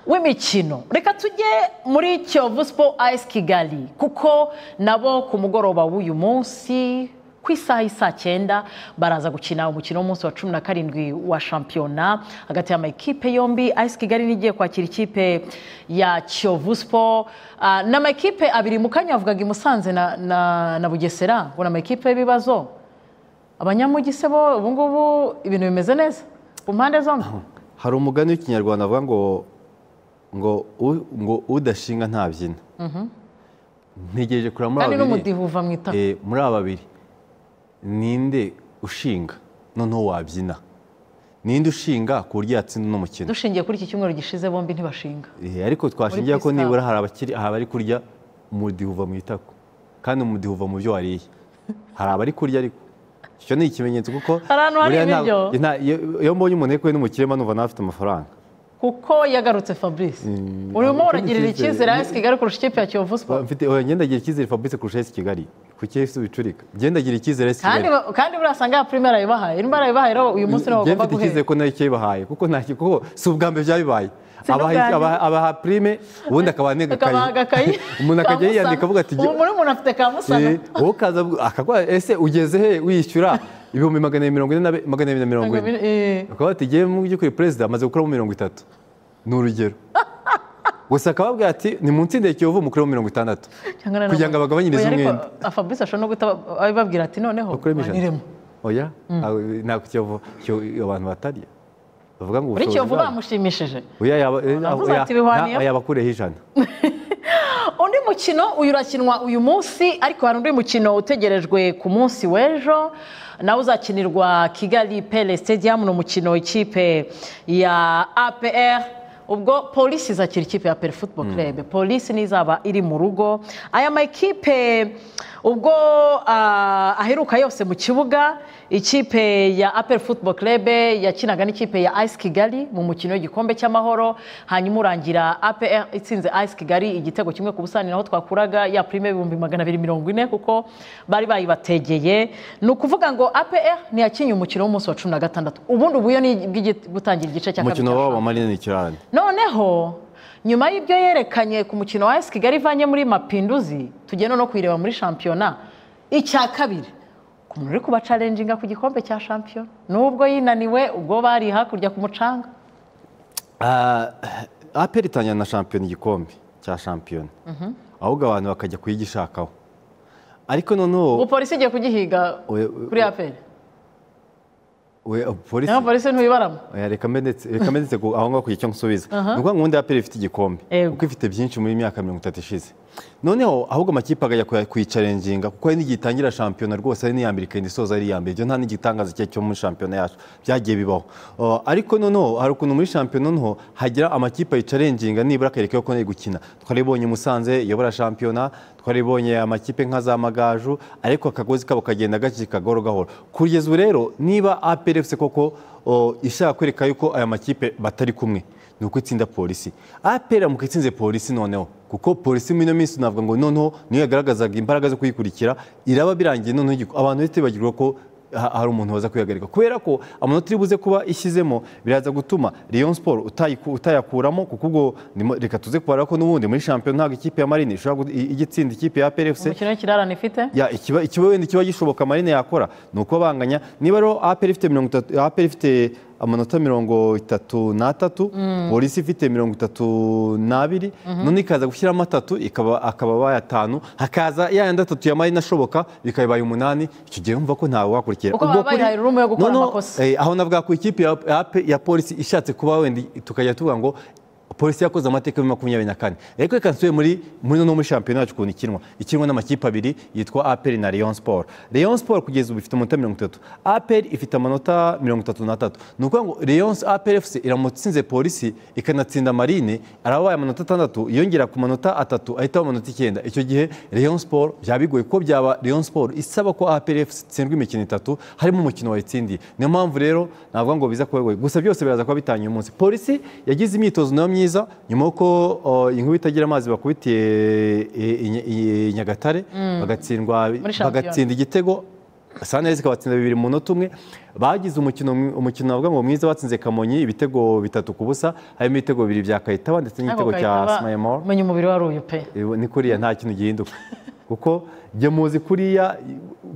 w'imikino reka tujye muri Kiyovu Sport AS Kigali kuko nabo ku mugoroba w'uyu munsi ku isaha y'isaa cyenda baraza gukina umukino w'umunsi wa cumi na karindwi wa shampiyona hagati y'amakipe yombi ayisi kigali n'igiye kwakira ikipe ya kiyovu siporo Ah, ni amakipe abiri mu kanya yavugaga i musanze na, na, na bugesera ngo ni amakipe y'ibibazo abanyamugi se bo ubu ngubu ibintu bimeze neza ku mpande zombi hari umugani w'ikinyarwanda avuga ngo ngo u- ngo udashinga ntabyina ntegereje kureba muri kandi aba babiri n'umudiho uva mu itaka Eh, muri aba babiri ninde ushinga noneho wabyina ninde ushinga ku buryo yatsinda uno mukino dushingiye kuri iki cyumweru gishize bombi ntibashinga Eh, ariko twashingira ko Peace nibura hari abakiri hari abari kurya umudiho uva mu itako kandi umudiho uva mu byo wariye hari abari kurya ariko icyo ni ikimenyetso kuko Hari ahantu hari buriya nta- ibiryo. nta- iyo iyo mbonye umuntu yekuwe n'umukire numva nawe afite amafaranga kuko yagarutse fabrice urimo ntabwo uragirira mfite icyizere. icyizere ayisi kigali kurusha ikipe ya kiyovu siporo mfite oya, ngenda agira icyizere Fabrice kurusha esi Kigali ku esi bicurika ngenda agira icyizere esi kandi Kigali ba- kandi buriya asanga ya primera yibahaye nimba yarayibahaye rero uyu munsi niwo njye bagomba mfite icyizere guhera ko nayo icyo yibahaye kuko nta kuko si ubwa mbere byabibaye Si n'ubwa nyuma. abaha abaha prime ubundi akaba akabaha agakayi anegakaye umuntu akajya kamusana. yiyandika avuga ati ubu muri umuntu afite kamusana Eh, wowe ukaza avuga- akaguha ese ugeze he wishyura ibihumbi magana abiri mirongo ine na be- magana abiri na mirongo ine Eh, ukaba watigiye mu by'ukuri perezida amaze gukuramo mirongo itatu ni urugero gusa akaba ababwira ati ni munsi ndeye kiyovu umukuru wa mirongo itandatu kugira ngo abagabanyirize umwenda fabrice ashobora no guhita abibabwira ati noneho bakuremo ijana baniremo oya aho- ntabwo kiyovu Kiyovu- abantu batarya bavuga ngo muri ubushobozi kiyovu bwabo. bamushimishije Oya, yaba- Navuze oya, ati bihwaniyeho. na- yabakureho ijana undi mukino uyu urakinwa uyu munsi ariko hari undi mukino utegerejwe ku munsi w'ejo nawe uzakinirwa kigali pele stadium ni umukino ikipe ya apr ubwo polisi izakira ikipe ya pele football club polisi n'izaba iri mu rugo aya makipe ubwo ah, aheruka yose mu kibuga ikipe ya apel football club yakinaga n'ikipe ya ice kigali mu mukino w'igikombe cy'amahoro hanyuma urangira apr itsinze ice kigali igitego kimwe ku busani naho twakuraga ya prime ibihumbi magana abiri mirongo ine kuko bari bayibategeye ni ukuvuga ngo apr ntiyakinye umukino w'umunsi wa cumi na gatandatu ubundi ubuyo ni bw'igi- gutangira igice cya kabiri umukino cya wabo shampiyona. manini cyane noneho nyuma y'ibyo yerekanye ku mukino wa esi kigali ivanye muri mapinduzi tugenda no kuyireba muri shampiyona icya kabiri umuntu uri kubacarenjinga ku gikombe cya shampiyona nubwo yinaniwe ubwo bari hakurya ku mucanga Ah, aperi itangira na shampiyona igikombe cya shampiyona ahubwo abantu bakajya kuyigishakaho ariko noneho polisi igiye kugihiga Oya, kuri aperi we polisi naho polisi ntuyibaramo Oya, reka mbe ndetse- reka mbe ndetse ku- aho ngaho kugira icyo nsubiza ni ukuvuga ngo ubundi aperi ifite igikombe Yego. kuko ifite byinshi muri mirongo itatu ishize noneho ahubwo amakipe akajya kuya- kuyicarenjinga kuko hari n'igihe itangira shampiyona rwose ari n'iya mbere ikagenda isoza ari iya mbere ibyo nta n'igitangaza icyo ari cyo muri shampiyona yacu byagiye bibaho Uh, ariko noneho hari ukuntu muri shampiyona noneho hagira amakipe ayicarenjinga nibura akareka ko nari gukina twaribonye musanze iyobora shampiyona twaribonye amakipe nka za magaju ariko akagozi kabo kagenda gacika gahoro gahoro kugeza ubu rero niba apr fc koko uh, ishaka kwereka yuko aya makipe batari kumwe ni uko itsinda polisi apera mu itsinze polisi noneho kuko polisi muri ino minsi navuga ngo noneho niyo yagaragazaga imbaraga zo kuyikurikira iraba birangiye noneho igiko- abantu bahita bibagirwa ko ha- hari umuntu waza kuyihagarika kubera ko amanota iri buze kuba ishyizemo biraza gutuma Rayon Sport utayiku- utayakuramo kuko ubwo nimo- reka tuze kubara ko n'ubundi muri shampiyona ntabwo ikipe ya Marine ishobora gu- i- ijya itsinda ikipe ya PRFC umukino w'ikirarane ifite ya ikiba ikiba wenda ikiba gishoboka marine yakora ni uko banganya niba rero aperi ifite mirongo itatu aperi ifite amanota mirongo itatu n'atatu polisi ifite mirongo itatu n'abiri none ikaza gushyiramo atatu ikaba akaba bayatanu hakaza ya yandi atatu ya marine ashoboka bikayibaye umunani icyo gihe wumva ko ntawe wakurikira Kuko baba bayihaye room yo gukora Noneho, amakosa. eh, aho navuga ku ikipe ya, ya, ya polisi ishatse kuba wenda tukajya tuvuga ngo polisi yakoze amateka muri makumyabiri na kane ariko reka nsubire muri muri no muri shampiyona yacu ukuntu ikinwa ikinwa n'amakipe abiri yitwa aperi na Rayon Sport Rayon Sport kugeza ubu ifite amanota mirongo itatu aperi ifite amanota mirongo itatu n'atatu ni ukuvuga ngo Rayon aperi FC iramutse itsinze polisi ikanatsinda marine arabaye amanota atandatu yongera ku manota atatu ahita aba amanota icyenda icyo gihe Rayon Sport byaba bigoye kuko byaba Rayon Sport isaba ko APR FC itsindwa imikino itatu harimo umukino wayitsindiye niyo mpamvu rero navuga ngo biza kuba bigoye gusa byose biraza kuba bitangiye umunsi polisi yagize imyitozo nayo myiza nyuma y'uko uh, inkuba itagira amazi bakubitiye eh, i- i- i- i Nyagatare bagatsindwa Muri shampiyona. bagatsinda igitego sanez ikabatsinda bibiri mu munota umwe bagize umukino umukino navuga ngo mwiza batsinze kamonyi ibitego bitatu ku busa harimo ibitego bibiri bya kayitaba ndetse n'igitego Ariko cya Kayitaba, smayemoro menya umubiri wari uyu pe Ibo- ni kuriya nta kintu gihinduka kuko jya muzi kuriya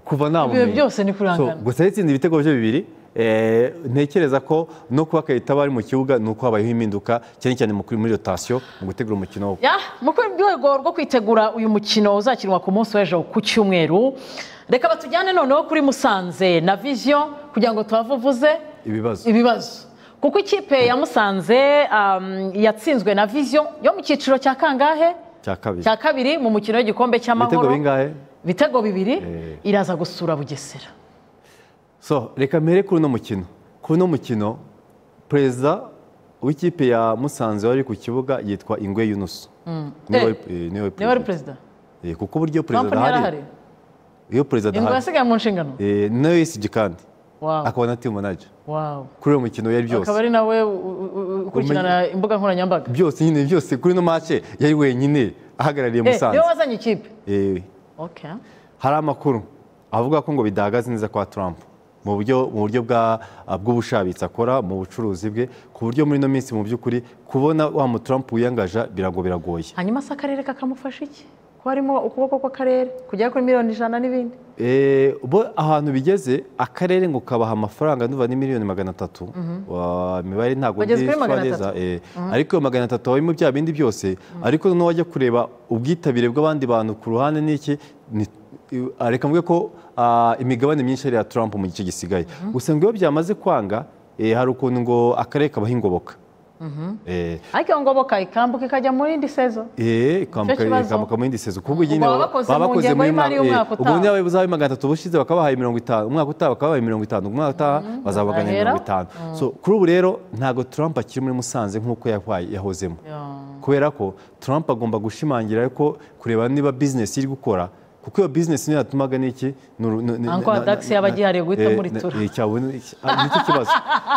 kuva nta Ibihe bumenyi. byose ni kurangana. So, gusa yatsinze ibitego bye bibiri eh, ntekereza ko no kuba kayita bari mu kibuga ni uko habayeho impinduka cyane cyane mu kuri- muri rotasiyo mu gutegura umukino wo Ya, mu rwego rwo kwitegura uyu mukino uzakinwa ku munsi w'ejo ku cyumweru reka batujyane noneho kuri musanze na vision kugira ngo tuhavuvuze ibibazo ibibazo kuko ikipe ya musanze um, yatsinzwe na vision yo mu cyiciro cya kangahe cya kabiri cya kabiri mu mukino w'igikombe ibitego cy'amahoro bingahe ibitego bibiri Eh. iraza gusura bugesera so reka mbere kuri uno mukino kuri uno mukino perezida w'ikipe ya musanze wari ku kibuga yitwa ingwe yunusu niwe Eh, wari- eh, niwe niwe wari perezida perezida Eh, kuko uburyo trump perezida ntiyarahari adahari iyo perezida ingo adahari yasigaye mu nshingano Eh, na USG kandi Wow, akaba na team manager wow. kuri uwo mukino yari byose akaba ari nawe u- u- u- ukurikirana imbuga nkoranyambaga byose nyine byose kuri ino mace yari wenyine ahagarariye Eh, musanze niwe wazanye ikipe Eh, Okay. hari amakuru avuga ko ngo bidahagaze neza kwa Trump mu buryo mu buryo bwa bw'ubushabitsi akora mu bucuruzi bwe ku buryo muri ino minsi mu by'ukuri kubona wa mu Trump wiyangaja birago biragoye hanyuma se akarere kakamufasha iki ko harimo ukuboko kw'akarere kujya kuri miliyoni ijana n'ibindi Eh, bo ahantu bigeze akarere ngo kabaha amafaranga ndumva ni miliyoni magana atatu Wa- imibare ntabwo Bageze kuri ndi magana neza atatu. Eh, ariko iyo magana atatu habamo bya bindi byose ariko noneho wajya kureba ubwitabire bw'abandi bantu ku ruhande n'iki ni- i- ah, reka mvuge ko ah, imigabane myinshi ari iya Trump mu gice gisigaye usanga iyo byamaze kwanga eh, hari ukuntu ngo akarere kabaho ingoboka Eh, ariko iyo ngoboka ikambuka ikajya muri indi sezo Eh, ikambuka Nicyo kibazo. ikambuka muri indi sezo kuko Ubwo baba bakoze mu ngengo y'imari y'umwaka ubwo utaha. niba buzabe magana atatu bushize bakabahaye mirongo itanu umwaka utaha bakabahaye mirongo itanu umwaka utaha bazabaganya bazahera. mirongo itanu so kuri ubu rero ntabwo Trump akiri muri Musanze nk'uko yabaye yahozemo kubera ko Trump agomba gushimangira ko kureba niba business iri gukora kuko iyo business niyo yatumaga n'iki nuru- nu- ni- Uncle na- Dax na- yaba na- agihari guhita eh, amuritura. na- eh, cyabone ah, nicyo kibazo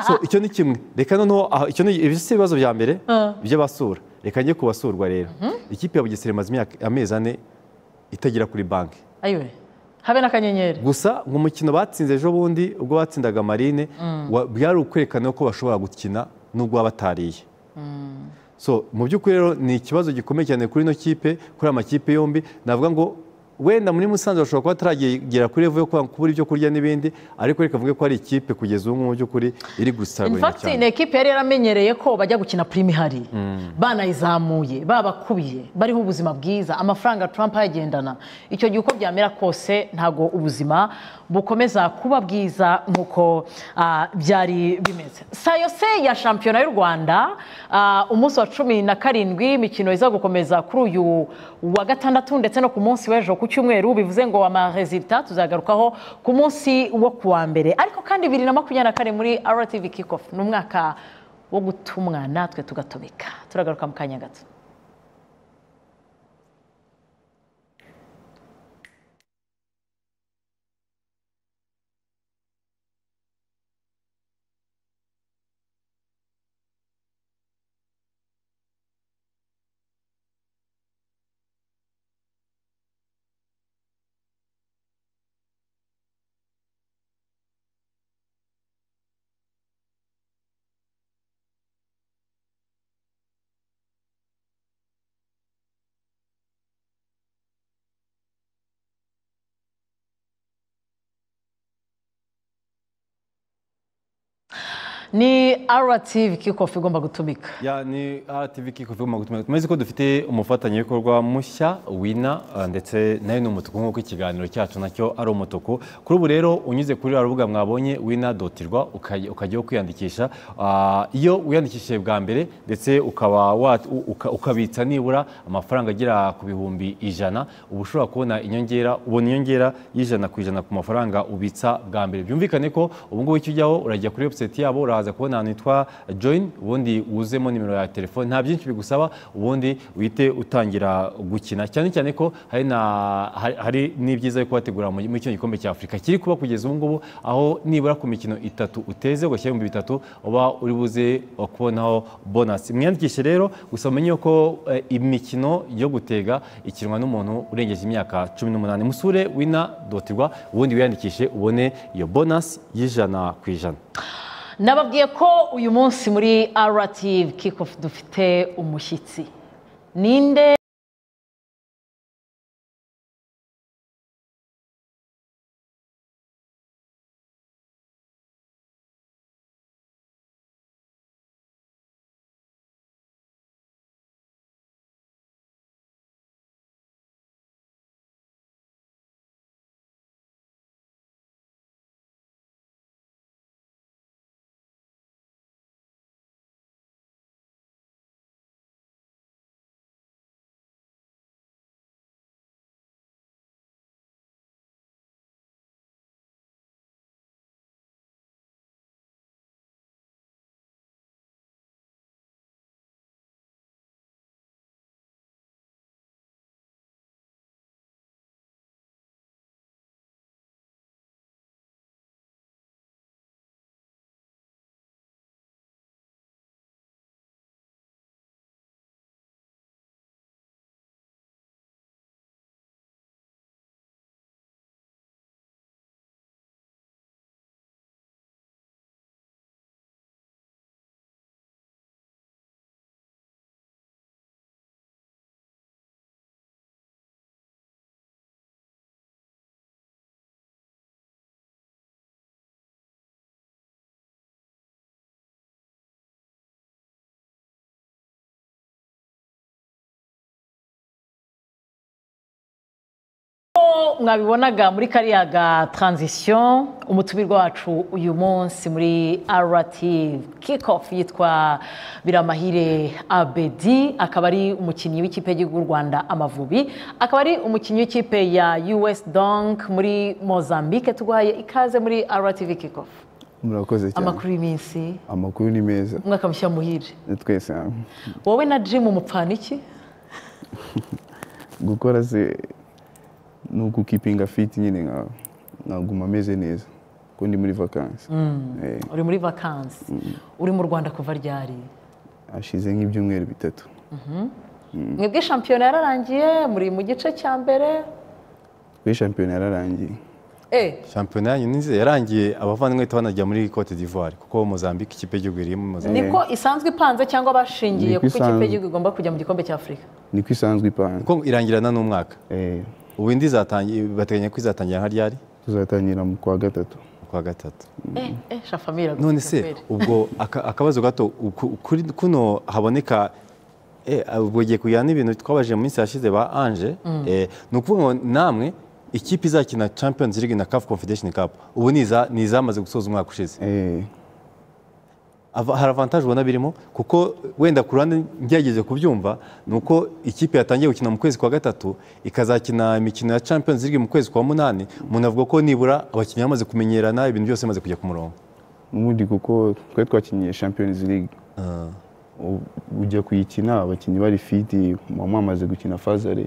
so icyo ni kimwe reka noneho aha, icyo ni ibi si ibibazo bya mbere Ah. by'abasura reka njye ku basurwa rero ikipe ya Bugesera imaze imyaka amezi ane itagera kuri banki ayiwe habe n'akanyenyeri gusa ngo umukino batsinze ejo bundi ubwo batsindaga marine wa- byari ukwerekana ko bashobora gukina n'ubwo waba batariye so mu by'ukuri rero ni ikibazo gikomeye cyane kuri ino kipe kuri aya makipe yombi navuga ngo wenda muri musanze bashobora kuba bataragera kuri revo yo kuba- kubura ibyo kurya n'ibindi ariko reka mvuge ko ari ikipe kugeza ubu ngubu mu by'ukuri iri In gusagurira fact ni cyane ekipe yari yaramenyereye ko bajya gukina prime ihari banayizamuye babakubiye bariho ubuzima bwiza amafaranga Trump ayagendana icyo gihe uko byamera kose ntago ubuzima bukomeza kuba bwiza nk'uko ah, byari bimeze saa yose ya shampiyona y'u rwanda ah, umunsi wa cumi na karindwi imikino iza gukomeza kuri uyu wa gatandatu ndetse no ku munsi w'ejo ku cyumweru bivuze ngo amaresita tuzagarukaho ku munsi wo ku wa mbere ariko kandi bibiri na makumyabiri na kane muri RTV Kickoff ni umwaka wo gutumwa natwe tugatumika turagaruka mu kanya gato ni RTV Kickoff igomba gutumika Ya, ni RTV Kickoff igomba gutumira tumeze ko dufite umufatanyabikorwa mushya wina ah, ndetse nayo ni umutuku nk'uko ikiganiro cyacu nacyo ari umutuku kuri ubu rero unyuze kuri rwa rubuga mwabonye wina dotirwa ukajyaho kwiyandikisha Ah, iyo wiyandikishije bwa mbere ndetse ukaba wa- u- uka- ukabitsa nibura amafaranga agera ku bihumbi ijana uba ushobora kubona inyongera ubona inyongera y'ijana ku ijana ku mafaranga ubitsa bwa mbere byumvikane ko ubu ngubu icyo ujyaho urajya kuri website yabo uraza kubona ahantu hitwa join ubundi wuzemo nimero ya telefone nta byinshi bigusaba ubundi uhite utangira gukina cyane cyane ko hari na hari- hari n'ibyiza yo kubategura mu muri kino gikombe cya afurika kiri kuba kugeza ubu ngubu aho nibura ku mikino itatu uteze ugashyira ibihumbi bitatu uba uri buze kubonaho bonasi mwiyandikishe rero gusa mumenye ko eh, imikino yo gutega ikinwa n'umuntu urengeje imyaka cumi n'umunani musure wina dotirwa ubundi wiyandikishe ubone iyo bonasi y'ijana ku ijana nababwiye ko uyu munsi muri RTV Kickoff dufite umushyitsi ninde mwabibonaga muri kariya ga taranzisiyo umutubirwa wacu uyu munsi muri arati kikofu yitwa biramahire abedi akaba ari umukinnyi w'ikipe y'igihugu y'u rwanda amavubi akaba ari umukinnyi w'ikipe ya us donk muri mozambique tuguhaye ikaze muri arati kikofu murakoze cyane amakuru y'iminsi amakuru ni meza umwaka mushya muhire ni twese hamwe wowe na jimu umupfana iki gukora se ni ukukipinga fiti nyine nka- nkaguma ameze neza kuko ndi muri vakansi Eh, uri muri vakansi uri mu rwanda kuva ryari hashize nk'ibyumweru bitatu mwebwe shampiyona yararangiye muri mu gice cya mbere kuri shampiyona yararangiye eh shampiyona yanyu nizi yarangiye abavandimwe bahita banajya muri cote d'ivoire kuko mozambique ikipe y'igihugu iri muri mozambique niko isanzwe ipanze cyangwa bashingiye Niko kuko ikipe isanzwe. y'igihugu igomba kujya mu gikombe cya afurika niko isanzwe ipanze kuko irangirana n'umwaka Eh, ubu indi izatangi- bateganya ko izatangira nka ryari tuzatangira mu kwa gatatu kuwa gatatu eh eh shafamira none se ubwo aka- akabazo gato uku- kuri kuno haboneka eh, ubwo giye kujyana n'ibintu twabajije mu minsi yashize ba Ange eh, ni ukuvuga ngo namwe ikipe izakina Champions League na CAF Confederation Cup ubu ni iza- ni izamaze gusoza umwaka ushize Eh, Ava- hari avantage ubona birimo kuko wenda ku ruhande ngerageze kubyumva ni uko ikipe yatangiye gukina mu kwezi kwa gatatu ikazakina imikino ya Champions League mu kwezi kwa munani umuntu avuga ko nibura abakinnyi bamaze kumenyerana ibintu byose bimaze kujya ku murongo n'ubundi kuko twari twakinyiye shampiyonizi ligue U- ujya kuyikina abakinnyi bari fiti bamwe bamaze gukina fazare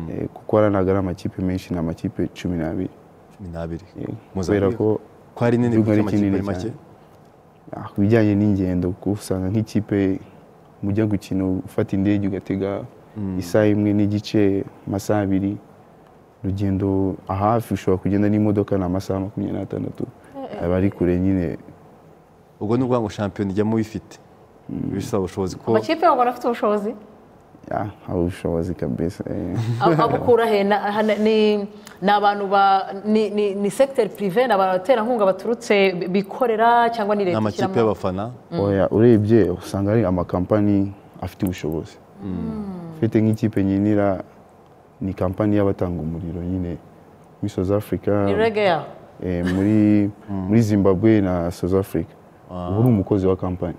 Eh, kuko haranaga ari amakipe menshi ni amakipe cumi n'abiri cumi n'abiri Eh, kubera Mozambique. ko ko ari nini Igihugu kuko ari amakipe kinini ari make cyane. ah, ku bijyanye n'ingendo kuko usanga nk'ikipe mujya gukina ufata indege ugatega isaha imwe n'igice amasaha abiri urugendo ahafi ushobora kugenda n'imodoka ni amasaha makumyabiri n'atandatu aba ari kure nyine ubwo ni ukuvuga ngo shampiyona ijyamo bifite bisaba ubushobozi ko amakipe y'u Rwanda afite ubushobozi ah, hari ubushobozi kabisa eh. Ab- abukura he na- hana- ni ni abantu ba ni ni- ni secteur privé ni abaterankunga baturutse bi- bikorera cyangwa ni leta n'amakipe ishyiramo y'abafana oya urebye usanga ari amakampani afite ubushobozi ufite nk'ikipe nyinira ni kampani y'abatanga umuriro nyine muri South Africa ni rege yaho eh, muri muri zimbabwe na south africa ubu uri umukozi wa kampani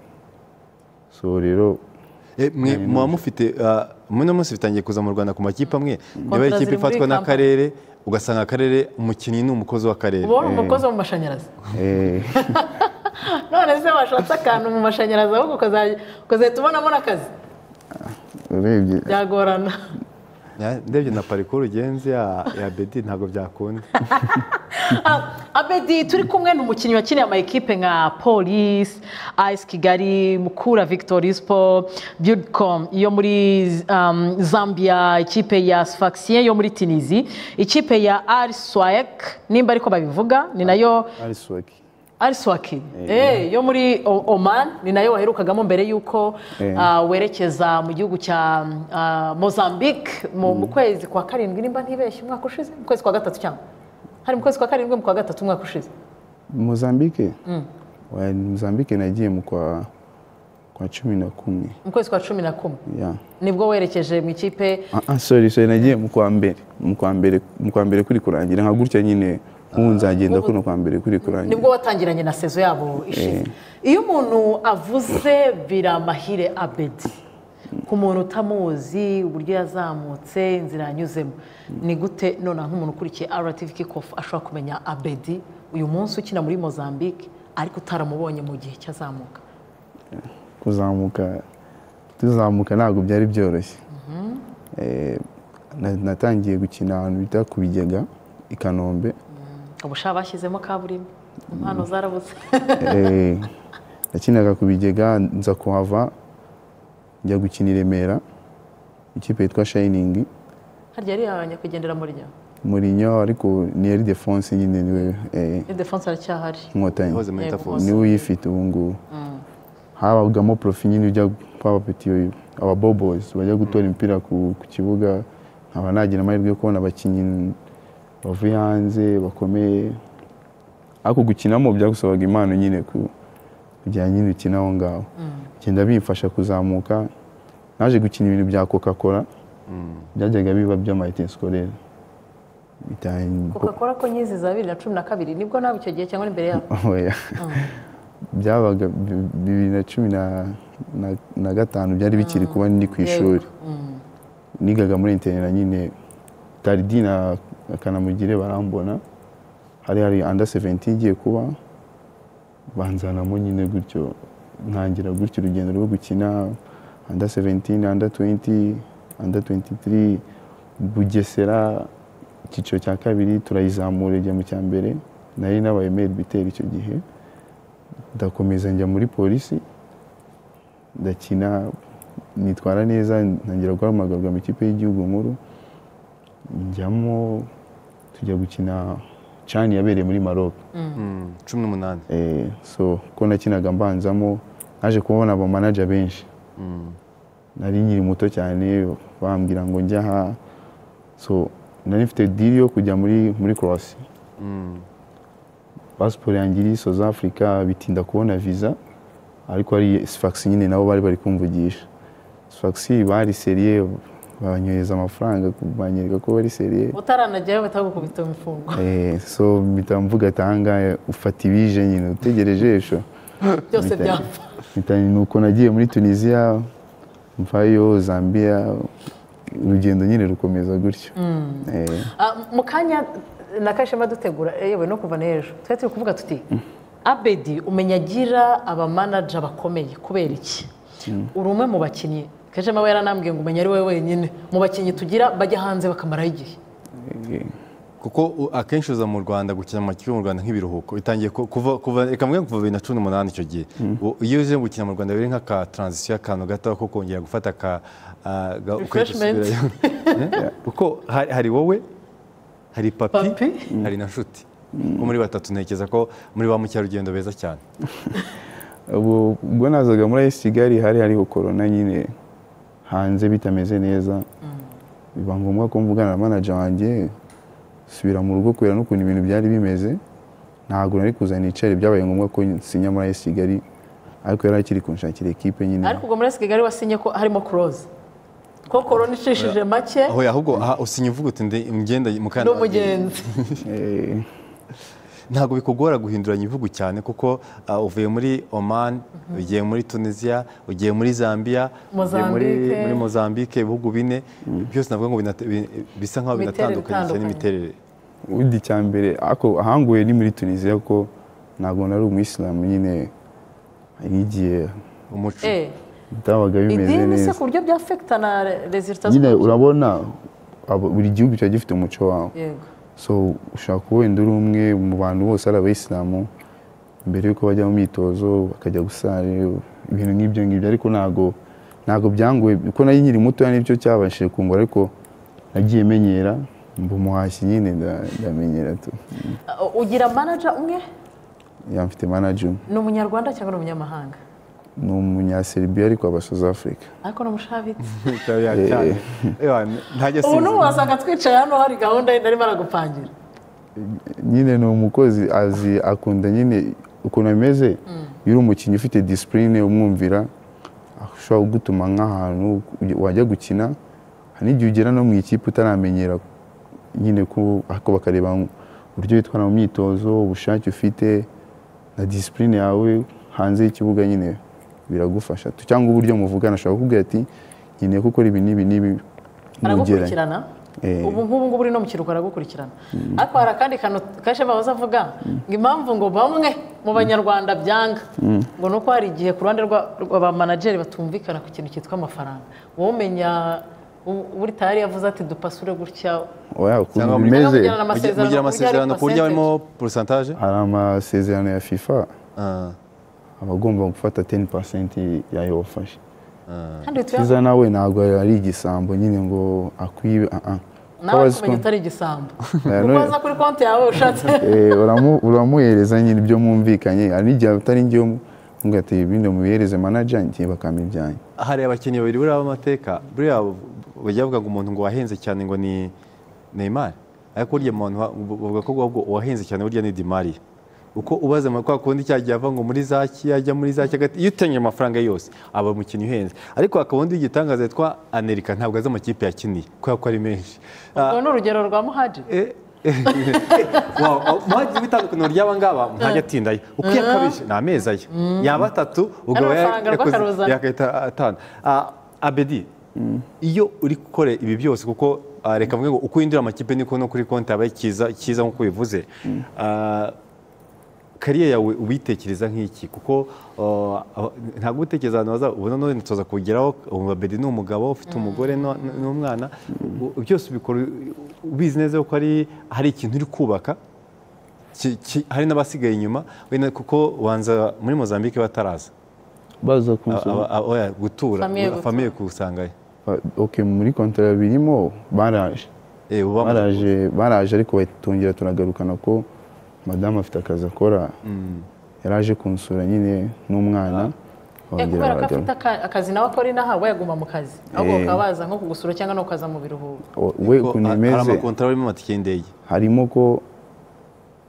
so rero Eh, mwe muba mufite ah, muri uno munsi bitangiye kuza mu rwanda ku makipe amwe niba Kontra ari ikipe ziri muri ifatwa kampani. n'akarere ugasanga akarere umukinnyi ni umukozi w'akarere uba uri umukozi wo mu mashanyarazi eh, none se washatse akantu mu mashanyarazi ahubwo ukazajya ukazahita ubonamo n'akazi urebye byagorana Ya- ndebye na parikuru ugenzi ya ya bedi ntabwo byakunda Ah, abedi turi kumwe n'umukinnyi wakiniye amayikipe nka polisi ayisi kigali mukura victory siporo byudikomu yo muri um, zambia ikipe ya sifakisiye yo muri tinizi ikipe ya ariswayek nimba ariko babivuga ni nayo ariswaki ariswaki eh, yo muri O- oman ni nayo waherukagamo mbere y'uko Eh. ah, werekeza mu gihugu cya ah, mozambique mu mu kwezi kwa karindwi nimba ntibeshye umwaka ushize mu kwezi kwa gatatu cyangwa hari mu kwezi kwa karindwi mu kwa gatatu umwaka ushize mozambique Oya, mozambique nagiye mu kwa kwa cumi na kumwe mu kwezi kwa cumi na kumwe yeah. nibwo werekeje mu ikipe ah, ah, sorry sorry nagiye mu kwa mbere mu kwa mbere mu kwa mbere kuri kurangira nka gutya nyine nk'ubu nzagenda kuno kwa mbere kuri kurangira nibwo watangiranye na sezo yabo ishize iyo umuntu avuze biramahire abedi ku muntu utamuzi uburyo yazamutse inzira yanyuzemo ni gute none nk'umuntu ukurikiye RTV kickoff ashobora kumenya abedi uyu munsi ukina muri mozambique ariko utaramubonye mu gihe cyazamuka kuzamuka tuzamuka ntabwo byari byoroshye Eh, na- natangiye gukina ahantu bita ku bigega i kanombe ubusha bashyizemo kaburimbo impano zarabuze Eh, nakinaga ku bigega nza kuhava njya gukina i remera ikipe yitwa shayiningi harya yari nyakwigendera muri ryo murinyo ariko niyeri defonse nyine niwe eh, ni defense aracyahari inkotanyi yahoze muri Yego. interforce niwe uyifite ubu ngubu habagamo profi nyine ujya abapeti ababobozi bajya gutora imipira ku ku kibuga nkaba nagira amahirwe yo kubona abakinnyi bavuye hanze bakomeye ariko gukinamo byagusabaga impano nyine ku kugira nyine ukina aho ngaho kugenda bimfasha kuzamuka naje gukina ibintu bya coca cola byajyaga biba by'amayitesikorere bita- coca cola ko nyizi za bibiri na cumi na kabiri nibwo nawe icyo gihe cyangwa n'imbere yawe oya byabaga bi- bibiri na cumi na- na- na gatanu byari bikiri kuba ndi ku ishuri nigaga muri interinera nyine taridi na kanamugire barambona hari hari anda 17 igiye kuba banzanamo nyine gutyo ntangira gutyo urugendo rwo gukina anda 17 anda 20 anda 23 bugesera icyiciro cya kabiri turayizamura ijya mu cya mbere nari nabaye meri biteri icyo gihe ndakomeza njya muri polisi ndakina nitwara neza ntangira guhamagarwa mu ikipe y'igihugu nkuru njyamo tujya gukina cani yabereye muri maroc Mm, cumi n'umunani Eh, so ko nakinaga mbanzamo naje kubona abamanaja benshi nari nkiri muto cyane bambwira ngo njye aha so nari mfite diri yo kujya muri muri croatia pasiporo yanjye iri south africa bitinda kubona visa ariko ari sfax nyine nabo bari bari kumvugisha sfax bari seriye banyohereza amafaranga banyereka ko bari seriye utaranageraho batagukubita imifungo Eh, so mpita mvuga atanga ufata ibije nyine utegereje esho byose Bita- byapfa mpita ni uko nagiye muri tunisiya mvayo zambia urugendo nyine rukomeza gutyo Eh, Ah, mu kanya na kashema dutegura eh, yewe no kuva n'ejo twari turi kuvuga tuti abedi umenya agira abamanaja bakomeye kubera iki uri umwe mu bakinnyi kashema we yaranambwiye ngo umenya ari wowe wenyine mu bakinnyi tugira bajya hanze bakamaraho igihe eh, kuko u- akenshi uza mu rwanda gukina amakipe yo mu rwanda nk'ibiruhuko itangiye ku- kuva kuva reka mvuge ngo kuva bibiri na cumi n'umunani icyo gihe U- iyo uze gukina mu rwanda biri nk'aka taranzisiyo akantu gato ko kongera gufata aka ah, ga- ukajya Refreshment. usubirayo. Eh? kuko hari hari wowe hari papi Papi. hari na nshuti ko muri batatu ntekereza ko muri ba mukerarugendo beza cyane ubu ubwo nazaga muri ayisi kigali hari hariho korona nyine hanze bitameze neza biba ngombwa ko mvugana na manager wanjye subira mu rugo kubera n'ukuntu ibintu byari bimeze ntabwo nari kuza nicare byabaye ngombwa ko sinya muri ayisi kigali ariko yari akiri kunshakira ekipe nyine ariko ubwo muri kigali wasinye ko harimo kuroza ko korona icishije make aho ahubwo aha usinya uvuga uti ndi ngenda mu ni Kanada." umugenzi Eh, ntabwo bikugora guhinduranya ibihugu cyane kuko ah, uvuye muri oman ugiye muri tunisia ugiye muri zambia ugiye muri, Mozambique. muri mozambique ibihugu bine byose navuga ngo binate- bi- bisa nk'aho Imiterere binatandukanye cyane itandukanye. n'imiterere undi cya mbere ariko ahanguye ni muri tunisiya ko ntabwo nari umuyisilamu nyine n'igihe umuco Eh, bitabaga bimeze idini se neza ku buryo byafekitana rezilita nyine urabona abo- buri gihugu kiba gifite umuco wawo yego so ushobora kuba wenda uri umwe mu bantu bose ari abayisilamu mbere y'uko bajya mu myitozo bakajya gusara ibintu nk'ibyo ngibyo ariko ntabwo ntabwo byangoye kuko nari nkiri mutoya nibyo cyabashije kungura ariko nagiye menyera mba umuhashyi nyine nda- ndamenyera tu Uh, ugira manaja umwe yamfite manager umwe. ni umunyarwanda cyangwa ni umunyamahanga ni umunyaserbia ariko aba south africa ariko ni umushabitsi cyane ntajya ubu asinzira. n'ubu wasanga twicaye hano hari gahunda yindi arimo aragupangira nyine ni umukozi azi akunda nyine ukuntu ameze iyo uri umukinnyi ufite disipurine umwumvira ashobora kugutuma nk'ahantu wajya gukina hari n'igihe ugera no mu ikipe utaramenyera nyine ko ariko bakareba uburyo witwara mu myitozo ubushake ufite na disipurine yawe hanze y'ikibuga nyine biragufasha Tu- cyangwa uburyo muvugana ashobora kukubwira ati nkeneye ko ukora ibi n'ibi n'ibi mugeranye aragukurikirana Eh. ubu nk'ubu ngubu uri no mu kiruhuko aragukurikirana ariko hari akandi kantu kashe bahoze avuga ngo impamvu ngo bamwe mu banyarwanda byanga ngo ni uko hari igihe ku ruhande rwa- rwa ba manageri batumvikana ku kintu cyitwa amafaranga wowe umenya u- ubu tayari yavuze ati dupasure gutya oya ukuntu Cyangwa muri- bimeze Cyangwa mujyana Mugi- amasezerano ku buryo mugira ari amasezerano ku percentage. buryo harimo porosantaje hari amasezerano ya fifa aba agomba gufata 10% yayo wafashe kandi tuya kiza nawe ntabwo ari igisambo nyine ngo akwibe ah, ah. Kuko nawe abazi ko- kumenya utari igisambo Eh, kuko no- waza kuri konti yawe ushatse Eh, uramu- uramuhereza nyine ibyo mwumvikanye hari n'igihe atari njyewe mubwira ati bino mubihereze manager njye bakampa ibyanyu hari abakinnyi babiri buriya b'amateka buriya bajya bavuga ngo umuntu ngo wahenze cyane ngo ni Neymar ariko burya umuntu wa- bavuga ko ahubwo uwahenze cyane burya ni Di Maria uko ubaza mu kwa kundi cya gihe ava ngo muri zaki yajya muri zaki hagati iyo utangije amafaranga yose aba umukinnyi uhenze ariko hakaba undi w'igitangaza yitwa Anelika ntabwo azi amakipe yakiniye kubera ko ari menshi Ah, ubwo ni urugero rwa muhaji eh, muhajya ibitandukaniro ry'aba ngaba ntajya atindayo uko yakabije ni amezi aye yaba atatu ugabo amafaranga rw'akaruzana. yakahita atanu Ah, abedi iyo uri gukora ibi byose kuko ah, reka mvuge ngo uko winjira amakipe niko no kuri konti haba cyiza cyiza nk'uko ubivuze Ah, kariya yawe ubitekereza nk'iki kuko uh, aho- ntabwo utekereza ahantu haza ubona none tuza kugeraho ubu bedi ni umugabo ufite umugore no- n- n'umwana u- byose ubikora ubizi neza ko hari hari ikintu uri kubaka ki- ki- hari n'abasigaye inyuma wenda kuko wanza muri mozambique bataraza baza Aba- kunsura aba- aba- oya, gutura Famille gutura. famiye kusangayo Ba- ok muri kontara birimo baraje Eh, uba- baraje baraje ariko batongera turagarukana ko madamu afite akazi akora yaraje kunsura nyine n'umwana Eh, bongera kubera ko barajya- afite aka- akazi nawe akora inaha we yaguma mu kazi ahubwo Eh. bakaba baza nko kugusura cyangwa no kukaza mu biruhuko O- we ko ukuntu ha- hari imeze amakontara arimo amatike y'indege harimo ko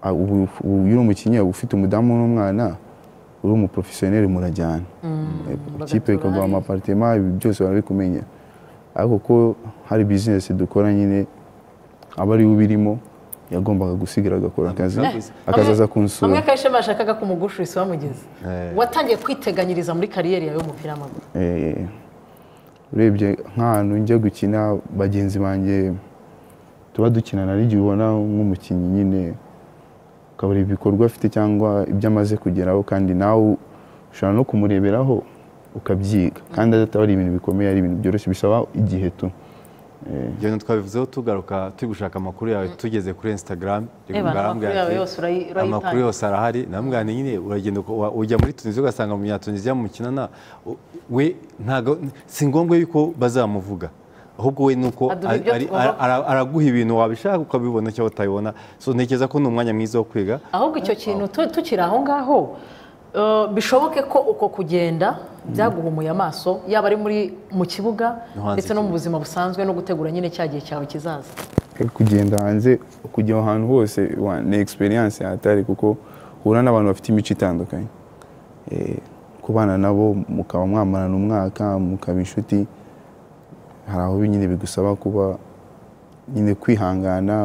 ah, ubu ubu iyo uri umukinnyi uba ufite umudamu n'umwana uri umuporofesiyoneri murajyana Eh, ikipe bagatura ikaguha hariya. amaparitema ibi byose barabikumenya ariko ko hari bizinesi dukora nyine aba ariwe ubirimo yagombaga gusigara agakora akazi Naguze. akazaza hamwe kunsura kenshi bashakaga kumugushurisa bamugeze watangiye kwiteganyiriza muri kariyeri yawe y'umupira w'amaguru Eh, urebye nk'ahantu njya gukina bagenzi banjye tuba dukinana ari igihe ubona nk'umukinnyi nyine ukabura ibikorwa afite cyangwa ibyo amaze kugeraho kandi nawe ushobora no kumureberaho ukabyiga kandi ataba ari ibintu bikomeye ari ibintu byoroshye bisaba igihe tu ibyo twabivuzeho tugaruka turi gushaka amakuru yawe tugeze kuri instagram Eba, amakuru yawe yose urayi- urayitanga. amakuru yose arahari namugana nyine uragenda uko- wa- ujya muri tunisiya ugasanga umunyatunisiya mukinana u- we ntago si ngombwa yuko bazamuvuga ahubwo we ni uko Aduha ibyo ari- ari- tugomba- ara- araguha ibintu wabishaka ukabibona cyangwa utabibona so ntekereza ko ni umwanya mwiza wo kwiga ahubwo icyo kintu tu- tukiri aho ngaho eh, bishoboke ko uko kugenda byaguhumuye amaso yaba ari muri mu kibuga No hanze ndetse no mu y'ikibuga. buzima busanzwe no gutegura nyine cya gihe cyawe kizaza Eh, kugenda hanze kujya aho hantu hose wa- ni experience hatari kuko uhura n'abantu bafite imico itandukanye Eh, kubana nabo mukaba mwamarana umwaka mukaba inshuti hari aho bi- nyine bigusaba kuba nyine kwihangana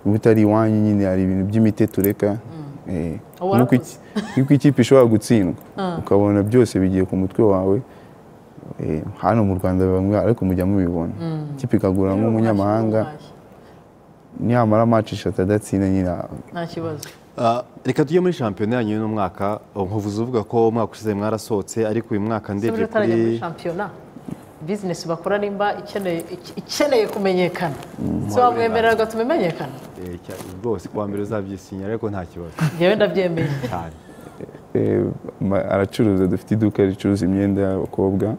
uba utari iwanyu nyine hari ibintu by'imiteto ureka Eh, Uba nuko iki- nuko ikipe ishobora gutsindwa ukabona byose bigiye ku mutwe wawe Eh, hano mu rwanda bamwe ariko mujya mubibona ikipe ikagura nk'umunyamahanga nyamara match eshatu adatsinda nyine nta kibazo Ah, reka tujye muri shampiyona yanyu y'uno mwaka nkuvuze uvuga ko umwaka ushize mwarasohotse ariko uyu mwaka Se ndebye buriya utarajya muri kuri shampiyona bizinesi bakora nimba ikeneye iki- ikeneye kumenyekana si wamwemerera agatuma imenyekana Eh, cya- rwose kuwa mbere uzabyisinyira ariko nta kibazo njyewe ndabyemeye cyane Eh, ma- aracuruza dufite iduka ricuruza imyenda y'abakobwa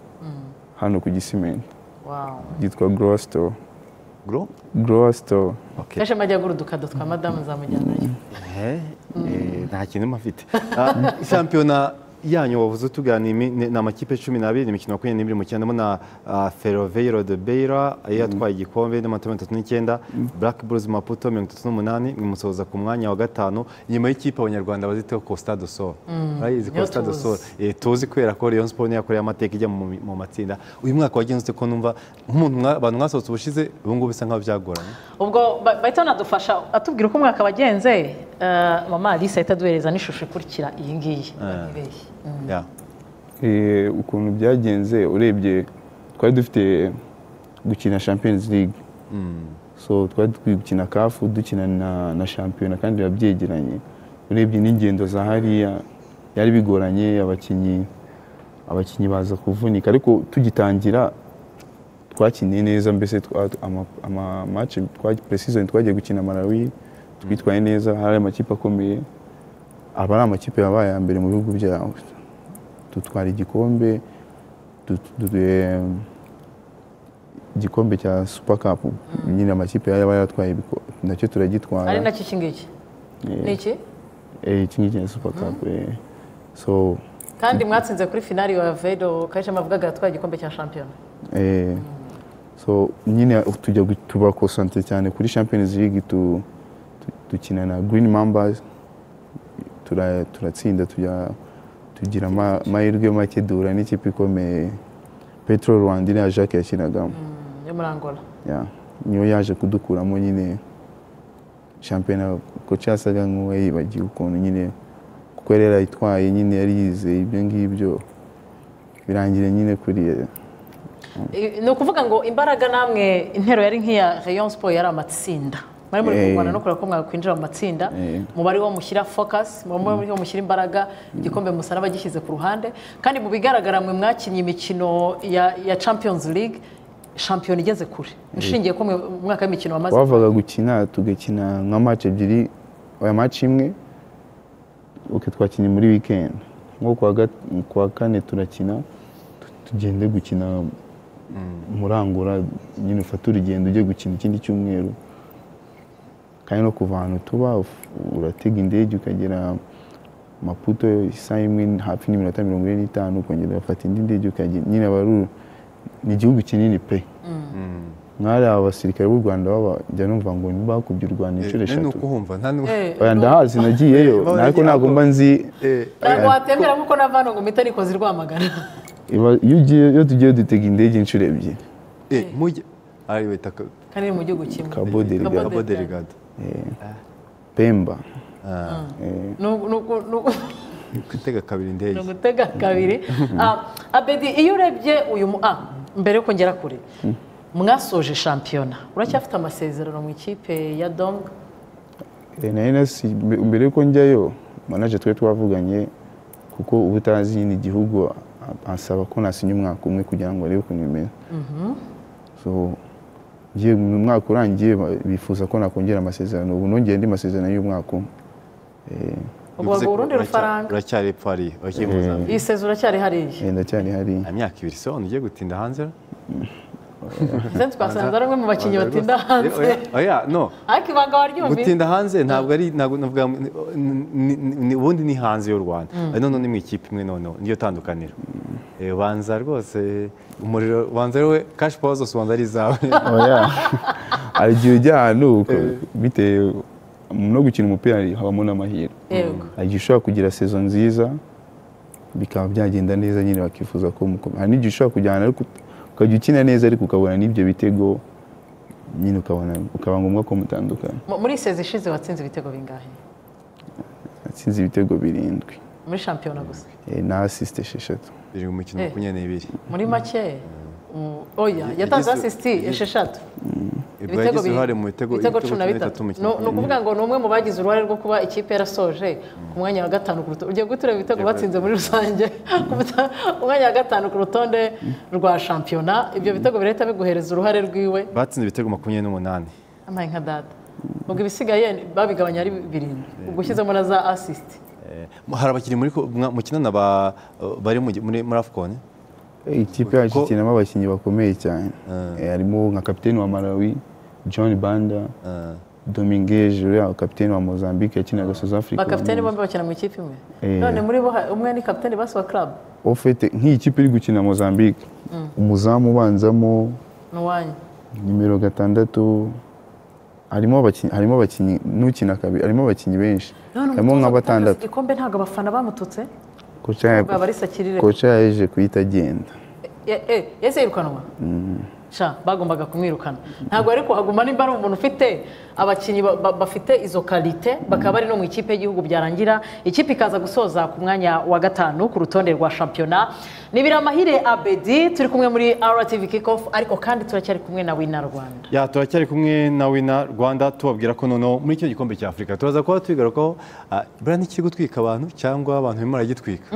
hano ku gisimenti Wow. ryitwa grow store Gro? grow store Okay. kenshi amajya agura udukado twa madamu zamujyanayo Eh, eh, nta kintu mafite Ah, shampiyona yanyu wavuze tuganira imi- ni ni amakipe cumi n'abiri imikino makumyabiri n'ibiri mu cyenda na ferroveiro de beira yari yatwaye igikombe n'amatara mirongo itatu n'icyenda black bulls maputo mirongo itatu n'umunani imusoza ku mwanya wa gatanu inyuma y'ikipe abanyarwanda baziteho costa do sol urayizi niyo costa do tuzi. sol Eh, tuzi kubera ko rayon sport niyo yakoreye amateka ijya mu mu matsinda uyu mwaka wagenze ko numva nk'umuntu mwa- abantu mwasohotse ubushize ubu ngubu bisa nk'aho byagoranye ubwo ba- bahita banadufasha atubwira uko umwaka wagenze eh, mama alice ahita aduhereza n'ishusho ikurikira iyi ngiyi ntibeshye. Yeah. Eh, ukuntu byagenze urebye twari dufite gukina champions league so twari dukwiye gukina kafu dukina na, na shampiyona kandi biba byegeranye urebye n'ingendo za hariya byari bigoranye abakinnyi abakinnyi baza kuvunika ariko tugitangira twakinnye neza mbese twa- ama- ama match twa- pre-season twagiye gukina malawi twitwaye neza hari amakipe akomeye aba ari amakipe yabaye aya mbere mu bihugu byabo dutwara igikombe du- du- eh, igikombe cya super cup nyine amakipe yaba yatwaye ibiko- nacyo ari turagitwara nacyo iki ngiki ni iki Eh, iki ngiki ni super cup eh. so kandi mwatsinze kuri finali wa vedo kenshi amavugaga yatwaye igikombe cya shampiyona Eh, so nyine tujya gu- tubakonsante cyane kuri champions league tu, tu, dukina na green mambas turatsinda tura turatsinda, tujya tugira ama- amahirwe make duhura n'ikipe ikomeye petro rwanda iriya jacques yakinagamo Mm, yo muri angola Yeah. niyo yaje kudukuramo nyine shampiyona ko cyasaga nk'uwo yibagiwe ukuntu nyine kuko yari yarayitwaye nyine yari yizeye ibyo ngibyo birangira nyine kuriya ni ukuvuga ngo imbaraga namwe intero yari nk'iya rayon siporo yari amatsinda mwari muri Eh. kurwana no kureba ko mwakwinjira mu matsinda Eh. muba ariho mushyira focus muba ariho mushyira imbaraga igikombe musaba bagishyize ku ruhande kandi mu bigaragara mwe mwakinnye imikino ya ya champions league shampiyona igeze kure ishingiye ko mwe mu mwaka w'imikino wamaze wavaga gukina tugakina nka match ebyiri oya match imwe uke twakinnye muri weekend nko kuwa gat- kuwa kane turakina tu- tugende gukina murangura nyine ufate urugendo ujye gukina ikindi cyumweru kandi no kuva ahantu tuba uf- uratega indege ukagera maputo isaha imwe hafi n'iminota mirongo ine n'itanu ukongera ugafata indi ndege ukagenda nyine aba ari u- ni igihugu kinini pe mwari aba basirikare b'u rwanda baba njya numva ngo ntibakubye u rwanda inshuro Eh, eshatu nuko humva nta n'u- Eh, oya ndahazi nagiyeyo Eh, babaye ariko ntabwo igihugu. mba nzi Eh, ntabwo watemera nk'uko nava ngo mpita nikoze rwamagana iba- iyo ugiye- iyo tugiye dutega indege inshuro ebyiri eh, mujye ari wita ka- kandi ni mu gihugu kimwe Cabo Delgado. Cabo Cabo Delgado. pemba Ah, Ni uku- ni uku- ni uku- gutega kabiri ni indege ugutega kabiri Ah, abedi iyo urebye uyu mu ah, mbere yuko ngera kure mwasoje shampiyona uracyafite amasezerano mu ikipe ya dong Eh, na NS mbe- mbere yuko njyayo manaje twari twavuganye kuko ubu utazi nyine igihugu a- ansaba ko nasinya umwaka umwe kugira ngo arebe ukuntu bimeze so ngiye mu mwaka urangiye ba- bifuza ko nakongera amasezerano ubu nongeye andi masezerano y'umwaka umwe Eh, ubwo ngo urundi Uracya- rufaranga uracyari epfo hariya uracyari mu Zambia. iyi sezura cyari hariya eh, ndacyari hariya imyaka ibiri se wabona ugiye gutinda hanze ndetse twasanze ari umwe mu bakinnyi Oya, batinda rwose. hanze Oya, oya no ariko ibanga waryumvise gutinda hanze ntabwo ari ntabwo navuga ni- ni- ni- ni- ubundi ni hanze y'u rwanda Eh, noneho ni mu ikipe imwe noneho niyo tandukaniro Eh, banza rwose umuriro banza wowe kashi pawa zose ubanza ari izawe oya hari igihe ujya ahantu uka- bitewe no gukina umupira habamo n'amahirwe yego hari igihe ushobora kugira sezo nziza bikaba byagenda neza nyine bakifuza ko mukomeza hari n'igihe ushobora kujyana ariko ut- ukajya ukina neza ariko ukabona n'ibyo bitego nyine ukabona ukaba ngombwa ko mutandukana Mu- muri iyi sezi ishize watsinze ibitego bingahe atsinze ibitego birindwi muri shampiyona gusa eh, na asisite esheshatu biri mu mikino Eh. makumyabiri n'ibiri muri make mm, oya yatanze yagize- asisiti esheshatu ibwo yagize bi- uruhare mu bitego ibitego cumi na bitatu ni mu mikino ni ukuvuga ngo ni umwe mu bagize uruhare rwo kuba ikipe yarasoje ku mwanya wa gatanu ku rutonde ugiye gutura ibitego Yego. batsinze muri rusange ku buta- ku mwanya wa gatanu ku rutonde rwa shampiyona ibyo bitego birahita biguhereza uruhare rwiwe batsinze ibitego makumyabiri n'umunani amaye nka data ubwo ibisigaye babigabanya ari birindwi ubwo ushyizemo na za asisiti Eh, hari abakinnyi muri ko- mwa- mukinana ba- bari mu gi- muri muri afcon Eh, ikipe yacu Ko- ikinamo abakinnyi bakomeye cyane Eh, harimo nka kapiteni wa malawi john banda Eh, domingeje uriya kapiteni wa mozambique yakinaga south africa bakapiteni bombi bakina mu ikipe imwe Eh. none muri bo ha- umwe ni kapiteni basi wa club ofite nk'iyi kipe iri gukina mozambique umuzamu ubanzamo ni uwanyu nimero gatandatu harimo abakinnyi harimo abakinnyi n'ukina kabiri harimo abakinnyi benshi None harimo umutoza nka utanga batandatu igikombe ntabwo abafana bamututse koca bwaba ya- ari sakirire koca yaje kuhita agenda Ya- eh, yahise yirukanwa sha bagombaga kumwirukana ntabwo ariko hagumana nimba ari umuntu ufite abakinnyi ba- ba- bafite izo karite bakaba bari no mu ikipe y'igihugu byarangira ikipe ikaza gusoza ku mwanya wa gatanu ku rutonde rwa shampiyona ni biramahire abedi turi kumwe muri rtv kickoff ariko kandi turacyari kumwe na wina rwanda ya turacyari kumwe na wina rwanda tubabwira ko noneho muri kino gikombe cya afurika turaza kuba tubigarukaho ah, buriya ntikiri gutwika abantu cyangwa abantu barimo baragitwika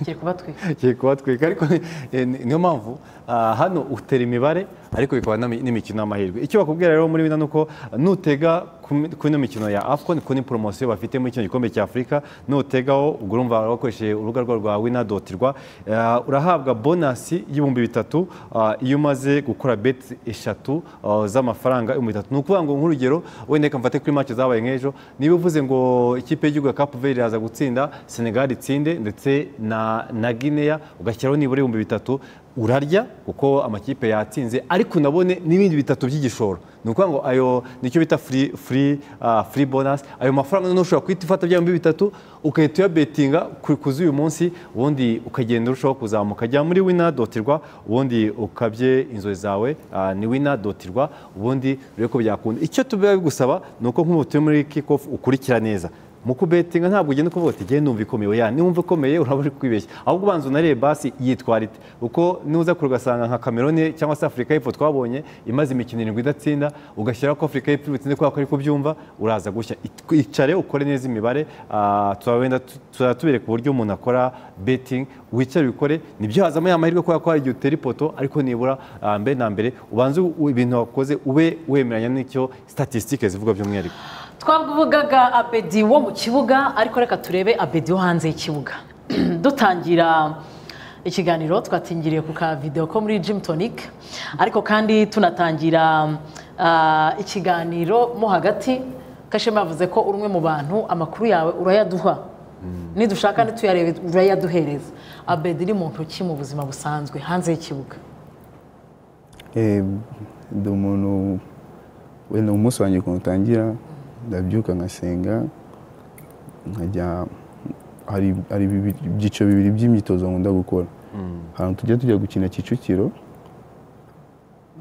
kiri kubatwika kiri kubatwika ariko ni- eh, ni- niyo mpamvu ah, hano utera imibare ariko bikaba n'imi- n'imikino y'amahirwe icyo bakubwira rero muri bino ni uko ah, nutega ku mi- ku ino mikino ya afcon kuko ni poromosiyo bafite muri kino gikombe cya afurika nutegaho ubwo urumva wakoresheje urubuga rwabo rwa wina doti rwa ah, urahabwa bonasi y'ibihumbi bitatu ah, iyo umaze gukora beti eshatu ah, z'amafaranga ibihumbi bitatu ni ukuvuga ngo nk'urugero wenda reka mfate kuri make zabaye nk'ejo niba uvuze ngo ikipe y'igihugu ya cape verde iraza gutsinda senegal itsinde ndetse na na guinea ugashyiraho nibura ibihumbi bitatu urarya kuko amakipe yatsinze ariko unabone n'ibindi bitatu by'igishoro ni ukuvuga ngo ayo nicyo bita free, free free ah, free bonus ayo mafaranga noneho ushobora guhita ufata byombi bitatu ugahita uyabetinga ku- ku z'uyu munsi ubundi ukagenda urushaho kuzamuka jya muri wina dotirwa ubundi ukabye inzozi zawe ah, ni wina dotirwa ubundi urebe ko byakunda icyo tuba bigusaba ni uko nk'ubu turi muri kikofu ukurikira neza mu kubetinga ntabwo ugenda ukuvuga uti genda numva ikomeye ya numva ikomeye uraba uri kwibeshya ahubwo ubanza unarebe basi yitwara ite kuko nuza kure ugasanga nka kamerone cyangwa se afurika y'epfo twabonye imaze imikino irindwi idatsinda ugashyiraho ko afurika y'epfo ibutsinze kubera ko ariko byumva uraza gushya It- icare ukore neza imibare ah, tuzaba wenda tu- tuzaba tubereka uburyo umuntu akora betingi wicare ubikore nibyo hazamo ya mahirwe kubera ko hari igihe utera ipoto ariko nibura ah, mbere na mbere ubanze u- ibintu wakoze ube wemeranya n'icyo statisitike zivuga by'umwihariko twavugaga abedi wo mu kibuga ariko reka turebe abedi wo hanze y'ikibuga dutangira ikiganiro twatangiriye ku ka videwo ko muri Gym Tonic ariko kandi tunatangira ah, ikiganiro mo hagati kashema yavuze ko uri umwe mu bantu amakuru yawe urayaduha nidushaka ntituyarebe urayaduhereza abedi ni mu ntoki mu buzima busanzwe hanze y'ikibuga Eh, ndi umuntu wenda umunsi wanjye ukuntu utangira ndabyuka nkasenga nkajya hari hari bibi- ibyiciro bibiri by'imyitozo nkunda gukora ahantu tujya tujya gukina kicukiro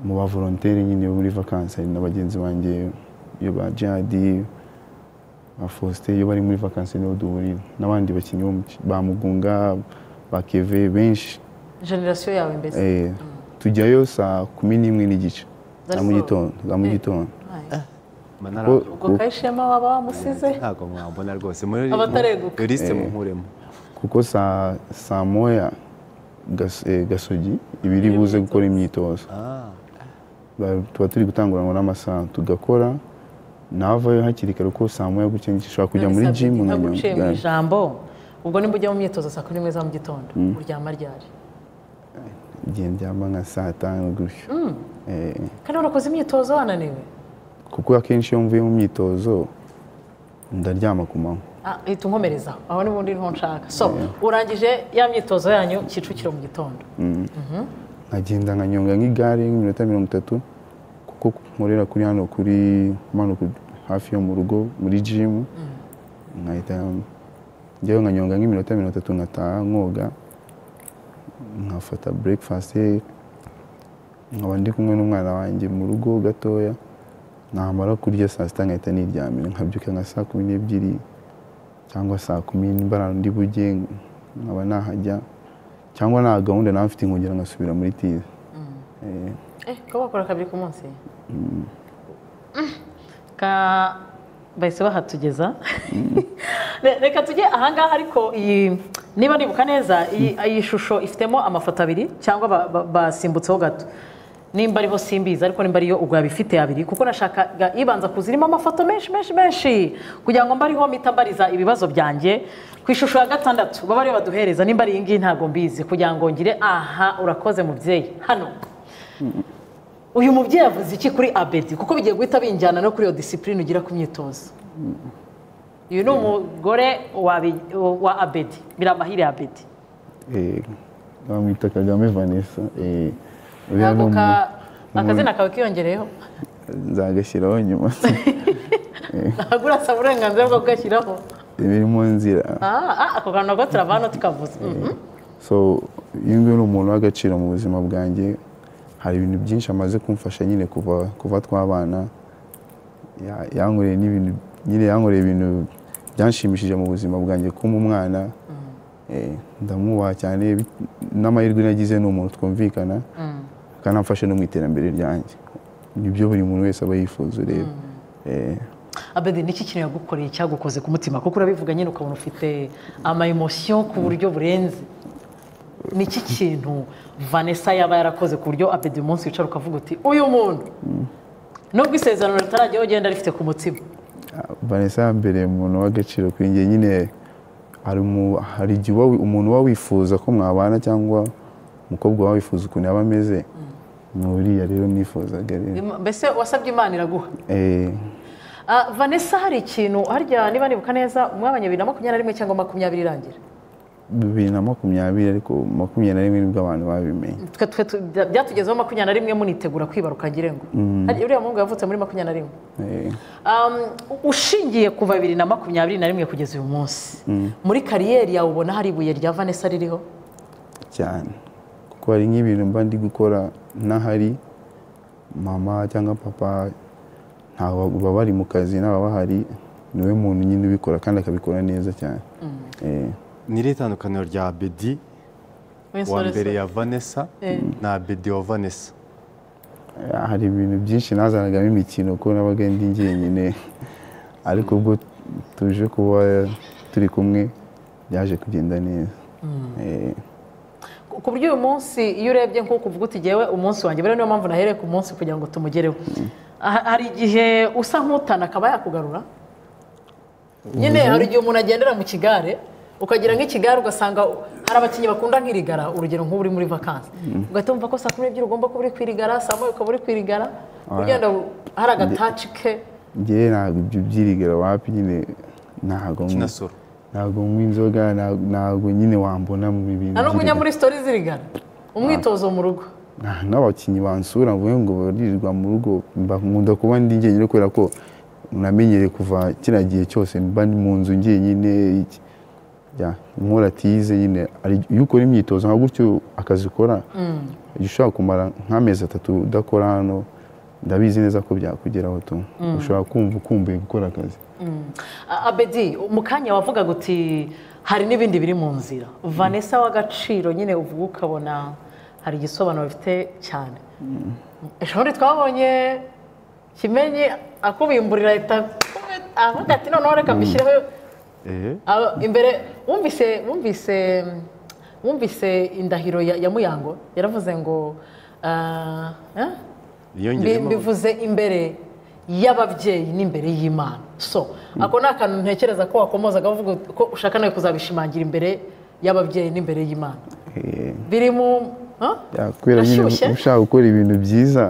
mu ba volontaire nyine bo muri vakansi hari na bagenzi banjye iyo ba jadi ba faustin iyo bari muri vakansi niho duhurira n'abandi bakinnyi bo mu ki- ba mugunga ba keve benshi generasiyo yawe mbese Eh, tujyayo saa kumi n'imwe n'igice That's za mu all. gitondo za mu Eh. gitondo Aye. manarabyumva ubwo kayishema waba wamusize ntabwo mwabona rwose muri Abatareguka. risite munkuremo kuko saa saa moya gas- eh, gasogi iba iri buze gukora imyitozo Ba- tuba turi gutanguranwa n'amasaha tugakora navayo hakiri kare kuko saa moya gutya nshobora kujya muri None se jimu Abedi, nkajya ntaguciye mu gare. ijambo ubwo nimba ujya mu myitozo saa kumi n'imwe za mu gitondo uryama ryari igihe ndyama nka saa tanu gutyo Eh, kandi warakoze imyitozo wananiwe kuko akenshi iyo mvuye mu myitozo ndaryama ku manywa Ah, hita unkomerezaho aho n'ubundi niho nshaka so urangije ya myitozo yanyu kicukiro mu gitondo nkagenda nkanyonga nk'igare nk'iminota mirongo itatu kuko nkorera kuri hano kuri hano ku- hafi yo mu rugo muri jimu nkahita njyayo nkanyonga nk'iminota mirongo itatu nkataha nkoga nkafata breakfast nkaba ndi kumwe n'umwana wanjye mu rugo gatoya namara kurya saa sita nkahita niryamira nkabyuka nka saa kumi n'ebyiri cyangwa saa kumi nimbara ndi bujye nkaba nahajya cyangwa nta gahunda nawe mfite nkongera ngasubira muri tize eh ko bakora kabiri ku munsi Mm. ka bahise bahatugeza Re- reka tujye ahangaha ariko iyi niba nibuka neza iyi iyi shusho ifitemo amafoto abiri cyangwa ba- ba- basimbutseho gato nimba ariho simbizi ariko nimba ariyo ubwo yabifite abiri kuko nashakaga ibanza kuza irimo amafoto menshi menshi menshi kugira ngo mbariho mpita mbariza ibibazo byanjye ku ishusho ya gatandatu baba ariyo baduhereza nimba ari iyi ngiyi ntabwo mbizi kugira ngo ngire aha urakoze mubyeyi hano uyu mubyeyi avuze iki kuri abedi kuko bigiye guhita binjyana no kuri iyo disipurine ugira ku myitozo uyu ni umugore wa Bi- wa abedi biramahire abedi Eh, bamwita kagame vanessa eh, uriya ni ntabwo umu- ka- umuntu- akazina kawe kiyongereyeho nzagashyiraho nyuma ntabwo urasaba uburenganzira bwo kugashyiraho biri mu nzira Ah, ah, ako kantu nako turavana tukavuza Mhm. so uyu nguyu ni umuntu w'agaciro mu buzima bwanjye hari ibintu byinshi amaze kumfasha nyine kuva kuva twabana Ya- yankoreye n'ibintu nyine yankoreye ibintu byanshimishije mu buzima bwanjye kuma umwana Eh, ndamwubaha cyane bit- n'amahirwe nagize ni umuntu twumvikana kandi amfashe no mu iterambere ryanjye nibyo buri muntu wese aba yifuza rero Eh, abedi niki kintu yagukoreye cyagukoze ku mutima kuko urabivuga nyine ukabona ufite ama emotion ku buryo burenze niki kintu vanessa yaba yarakoze ku buryo abedi uyu munsi wicara ukavuga uti uyu muntu nubwo isezerano ritarajyaho ugenda rifite ku mutima vanessa ya mbere umuntu w'agaciro kuri njye nyine hari umu- hari igihe uba wi- umuntu uba wifuza ko mwabana cyangwa umukobwa uba wifuza ukuntu yaba ameze ni uriya rero nifuzaga rero mbese wasabye imana iraguha Eh, Ah, Vanessa hari ikintu harya niba nibuka neza umwanya bibiri na makumyabiri na rimwe cyangwa makumyabiri irangira bibiri na makumyabiri ariko makumyabiri na rimwe nibwo abantu babimenye twe twe tu- bya- byatugezeho makumyabiri na rimwe munitegura kwibaruka ngira ngo Hari- uriya muhungu yavutse muri makumyabiri na rimwe Eh, Um, ushingiye kuva bibiri na makumyabiri na rimwe kugeza uyu munsi muri kariyeri yawe ubona hari ibuye rya vanessa ririho cyane kuko hari nk'ibintu mba ndi gukora n'ahari mama cyangwa papa ntabwo baba bari mu kazi naba bahari niwe muntu nyine ubikora kandi akabikora neza cyane Eh, niri itandukaniro rya bedi wa mbere ya vanessa na bedi wa vanessa hari ibintu byinshi nazanagamo imikino kuko nabaga ndi njyenyine ariko ubwo tuje kuba turi kumwe byaje kugenda neza Eh, Ku- ku buryo uyu munsi iyo urebye nk'uko uvuga uti ngewe umunsi wanjye buriya niyo mpamvu nahereye ku munsi kugira ngo tumugereho Ha- hari igihe usa nk'utana akaba yakugarura nyine hari igihe umuntu agendera mu kigare ukagira nk'ikigare ugasanga hari abakinnyi bakunda nk'irigara urugero nk'ubu uri muri vakansi ugahita wumva ko saa kumi n'ebyiri ugomba kuba uri kwirigara saa moya ukaba uri kwirigara ugenda hari agataci ke njyewe ntabwo ibyo byirigara wapi nyine ntabwo kinasoro ntabwo nywa inzoga nta- ntabwo nyine wambona mu bintu nta n'ubwo ujya by'irigara. muri sitori zirigara umwitozo mu rugo Nta- n'abakinnyi bansura mvuge ngo baririrwa mu rugo mba nkunda kuba ndi njyenyine kubera ko namenyereye kuva kiriya gihe cyose mba ndi mu nzu njyenyine iki- ya, nkora tize nyine ari- iyo ukora imyitozo nka gutyo akazi ukora jya ushobora kumara nk'amezi atatu udakora hano ndabizi neza ko byakugeraho tu ushobora kumva ukumbuye gukora akazi A- abedi mu kanya wavugaga uti hari n'ibindi biri mu nzira vanessa w'agaciro nyine uvuga ukabona hari igisobanuro bifite cyane ishuri twabonye kimenye akubimburira leta avuga ati noneho reka mbishyireho eee aba- imbere wumvise wumvise wumvise indahiro ya ya muyango yaravuze ngo ah, eh? Mbi- yiyongereyemo mbivuze imbere y'ababyeyi n'imbere y'imana so ako ni akantu ntekereza ko wakomozaga uvuga ut- ko ushaka nawe kuzabishimangira imbere y'ababyeyi n'imbere y'imana Eh, biri mu huh? ya, kubera nyine Ashyushye? ushaka gukora ibintu byiza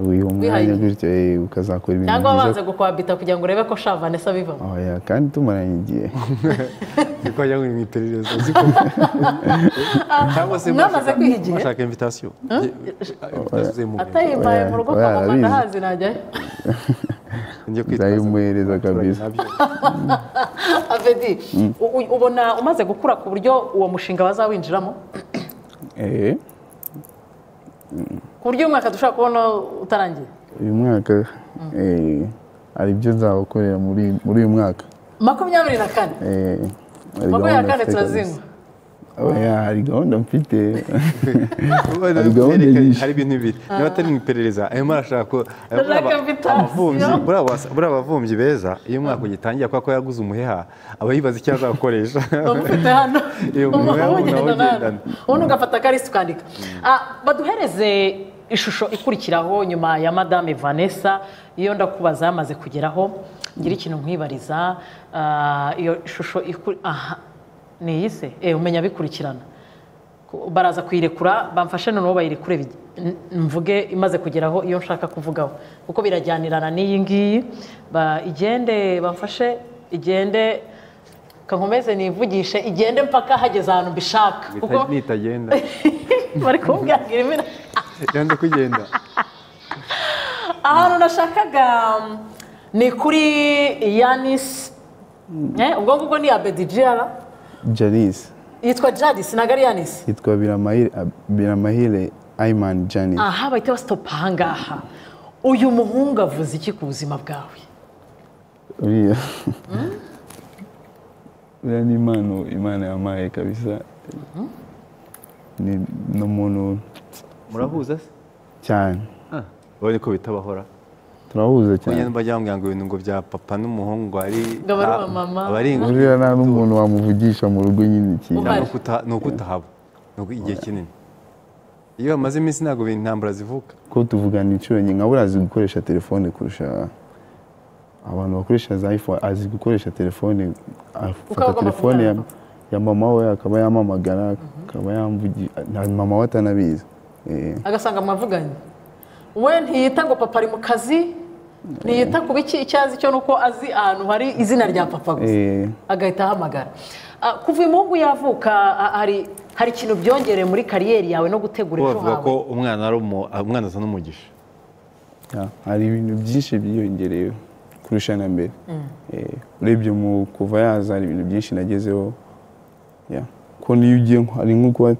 wiha umwanya Wihaye igihe. gutyo eh, ukazakora ibintu cyangwa byiza wabanza gukwabita kugira ngo urebe ko sha vanessa bivamo oya kandi tumaranye igihe niko ajya mu iperereza uziko cyangwa se Mwamaze kwiha igihe? mwashaka invitasiyo atayimbaye mu rugo kwa Oya, mama arabizi. ndahazi najyayo ndayimuhereza kabisa avedi u- u- ubona umaze gukura ku buryo uwo mushinga bazawinjiramo Eh, ku buryo uyu mwaka dushobora kubona utarangiye uyu mwaka eh, hari ibyo nzabakorera muri muri uyu mwaka makumyabiri na kane Eh, hari makumyabiri na gahunda kane mfite turazinwa kabisa. Oya, hari gahunda mfite gahunda nyinshi. hari ibintu bibiri niba atari mu iperereza arimo arashaka ko arimo Arashaka araba- invitation. abavumyi buriya basa- buriya abavumbyi beza iyo umwaka ugitangira kubera ko yaguze umuheha aba yibaza icyo azakoresha bamufite hano Iyo umuntu Umuntu yabona uwugenda awugendana. nabi. ubundi ugafata akarisi ukandika Ah, baduhereze ishusho ikurikiraho nyuma ya madame vanessa iyo ndakubaza yamaze kugeraho ngira ikintu nkwibariza Ah, iyo shusho iku- aha ni iyi se Eh, umenya bikurikirana Ku- baraza kuyirekura bamfashe noneho bayirekure bige- n- mvuge imaze kugeraho iyo nshaka kuvugaho kuko birajyanirana n'iyi ngiyi Ba- igende bamfashe igende kankomeze nivugishe igende mpaka hageze ahantu mbishaka kuko nitagenda bari kumbwira imena yanze kugenda ahantu nashakaga mm, ni kuri yanisi ubwo ngubwo ni abedi jiyara janice yitwa jadisi ntabwo ari yanisi yitwa biramahire biramahire ayimani janice aha bahita basitopa ahangaha uyu muhungu avuze iki ku buzima bwawe uriya uriya ni impano imana yampaye kabisa ni ni umuntu murahuza se cyane urabona ko bitabahora turahuza kuko cyane mba ngira ngo ibintu ngo bya papa n'umuhungu ari Ngo aba ari uwa mama. aba ari uriya nta n'umuntu wamuvugisha mu rugo nyine ikintu Uhari. ni ukuta- ni ukutahaba ni uku- igihe kinini iyo hamaze iminsi ntabwo ibintu intambara zivuka ko tuvugana inshuro nyinshi nka buriya azi gukoresha telefone kurusha abantu bakoresha za iphone azi gukoresha telefone afata agomba telefone ya, kuvugana ya mama we akaba yampamagara akaba yamvugisha mama we atanabizi Eh, agasanga mwavuganye we ntiyita ngo papa ari mu kazi ntiyita kuba iki icyo azi cyo ni uko azi ahantu hari izina rya papa gusa Eh, agahita ahamagara Ah, kuva umuhungu yavuka ah, hari hari ikintu byongereye muri kariyeri yawe no gutegura ejo bavuga ko hawe umwana ari umu- umwana asa n'umugisha yeah, hari ibintu byinshi byiyongereye kurusha na mbere Eh, urebye mu kuva yaza hari ibintu byinshi nagezeho yeah. ko niyo ugiye nko- hari nko kuba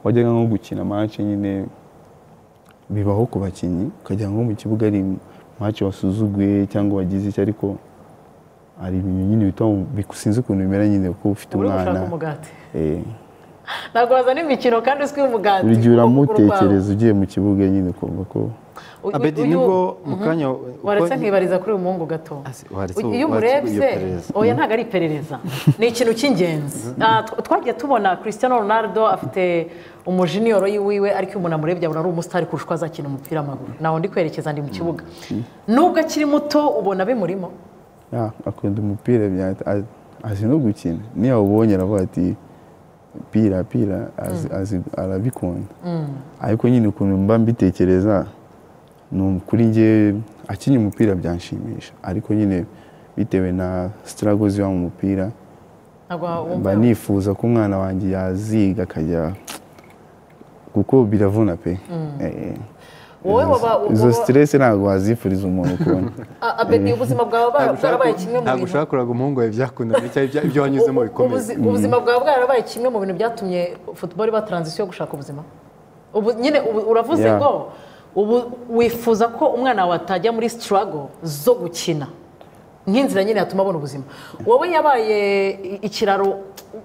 wajyaga nko gukina mace nyine bibaho ku bakinnyi ukajya nko mu kibuga ari mace wasuzuguye cyangwa wagize iki ariko hari ibintu nyine bituma bikusinze ukuntu bimera nyine kuko ufite uri gushaka umwana umugati eh, ntabwo wazana imikino kandi uzwi umugati buri gihe kuko uramutekereza ugiye mu kibuga nyine ukumva ko uyu- abedi uyu- nibwo mu kanya waretse uko- nkibariza kuri uyu muhungu gato Asi- waretse Uyu- iyo waretse iyo umurebye perereza. oya ntabwo ari iperereza ni ikintu cy'ingenzi Ah, tw- twagiye tubona Cristiano Ronaldo afite umujiniyoro yiwiwe ariko iyo umuntu amurebye abona ari umusitari kurusha uko azakina umupira w'amaguru naho ndi kwerekeza ndi mu kibuga nubwo akiri muto ubona bimurimo "Ah, akunda umupira bya- a- azi no gukina niyo awubonye aravuga ati pira pira azi- azi- arabikunda ariko nyine ukuntu mba mbitekereza ni kuri njye akinnye umupira byanshimisha ariko nyine bitewe na sitarago ziba mu mupira ntabwo mba wumva nifuza ko umwana wanjye yaziga akajya kuko biravuna pe Eh, eh. wowe Izo- waba izo waba- stress ntabwo wazifuriza umuntu kubona Ah, abedi ubuzima bwawe bwa- bwarabaye kimwe mu ntabwo bintu ushakuraga umuhungu wawe byakundana cyangwa ibya- ibyo wanyuzemo bikomeye Ubuzi- ubuzima bwawe bwarabaye kimwe mu bintu byatumye futuboro iba taranzisiyo yo gushaka ubuzima ubu nyine ubu uravuze Yeah. ngo ubu wifuza ko umwana wawe atajya muri sitarago zo gukina nk'inzira nyine yatuma abona ubuzima wowe yabaye i- ikiraro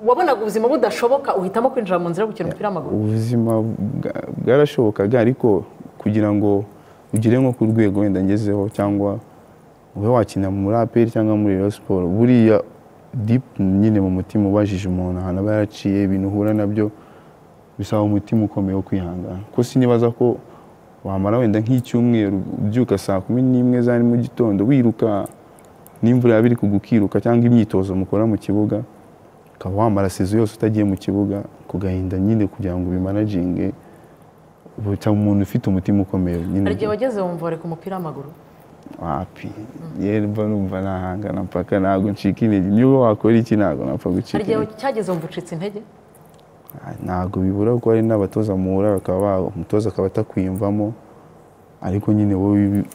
wabonaga ubuzima budashoboka uhitamo kwinjira mu nzira yo gukina umupira w'amaguru ubuzima bwa- bwarashobokaga ariko kugira ngo ugere nko ku rwego wenda ngezeho cyangwa ube wakina muri aperi cyangwa muri Rayon siporo buriya deep nyine mu mutima ubajije umuntu ahantu aba yaraciye ibintu uhura nabyo bisaba umutima ukomeye wo kwihangana ko sinibaza ko wamara wenda nk'icyumweru ubyuka saa kumi n'imwe za mu gitondo wiruka n'imvura yaba iri kugwa ukiruka cyangwa imyitozo mukora mu kibuga ukaba wamara sezo yose utagiye mu kibuga ku gahinda nyine kugira ngo ubimanaginge buta umuntu ufite umutima ukomeye nyine hari igihe wageze wumva reka umupira w'amaguru wapi yewe mba numva nahangana mpaka ntabwo ncika intege niba wakora iki ntabwo napfa gucika hari igihe intege. cyageze wumva ucitse intege Ah, ntabwo bibura kuko hari n'abatoza muhura bakaba ba- umutoza akaba atakwiyumvamo ariko nyine wowe ibi-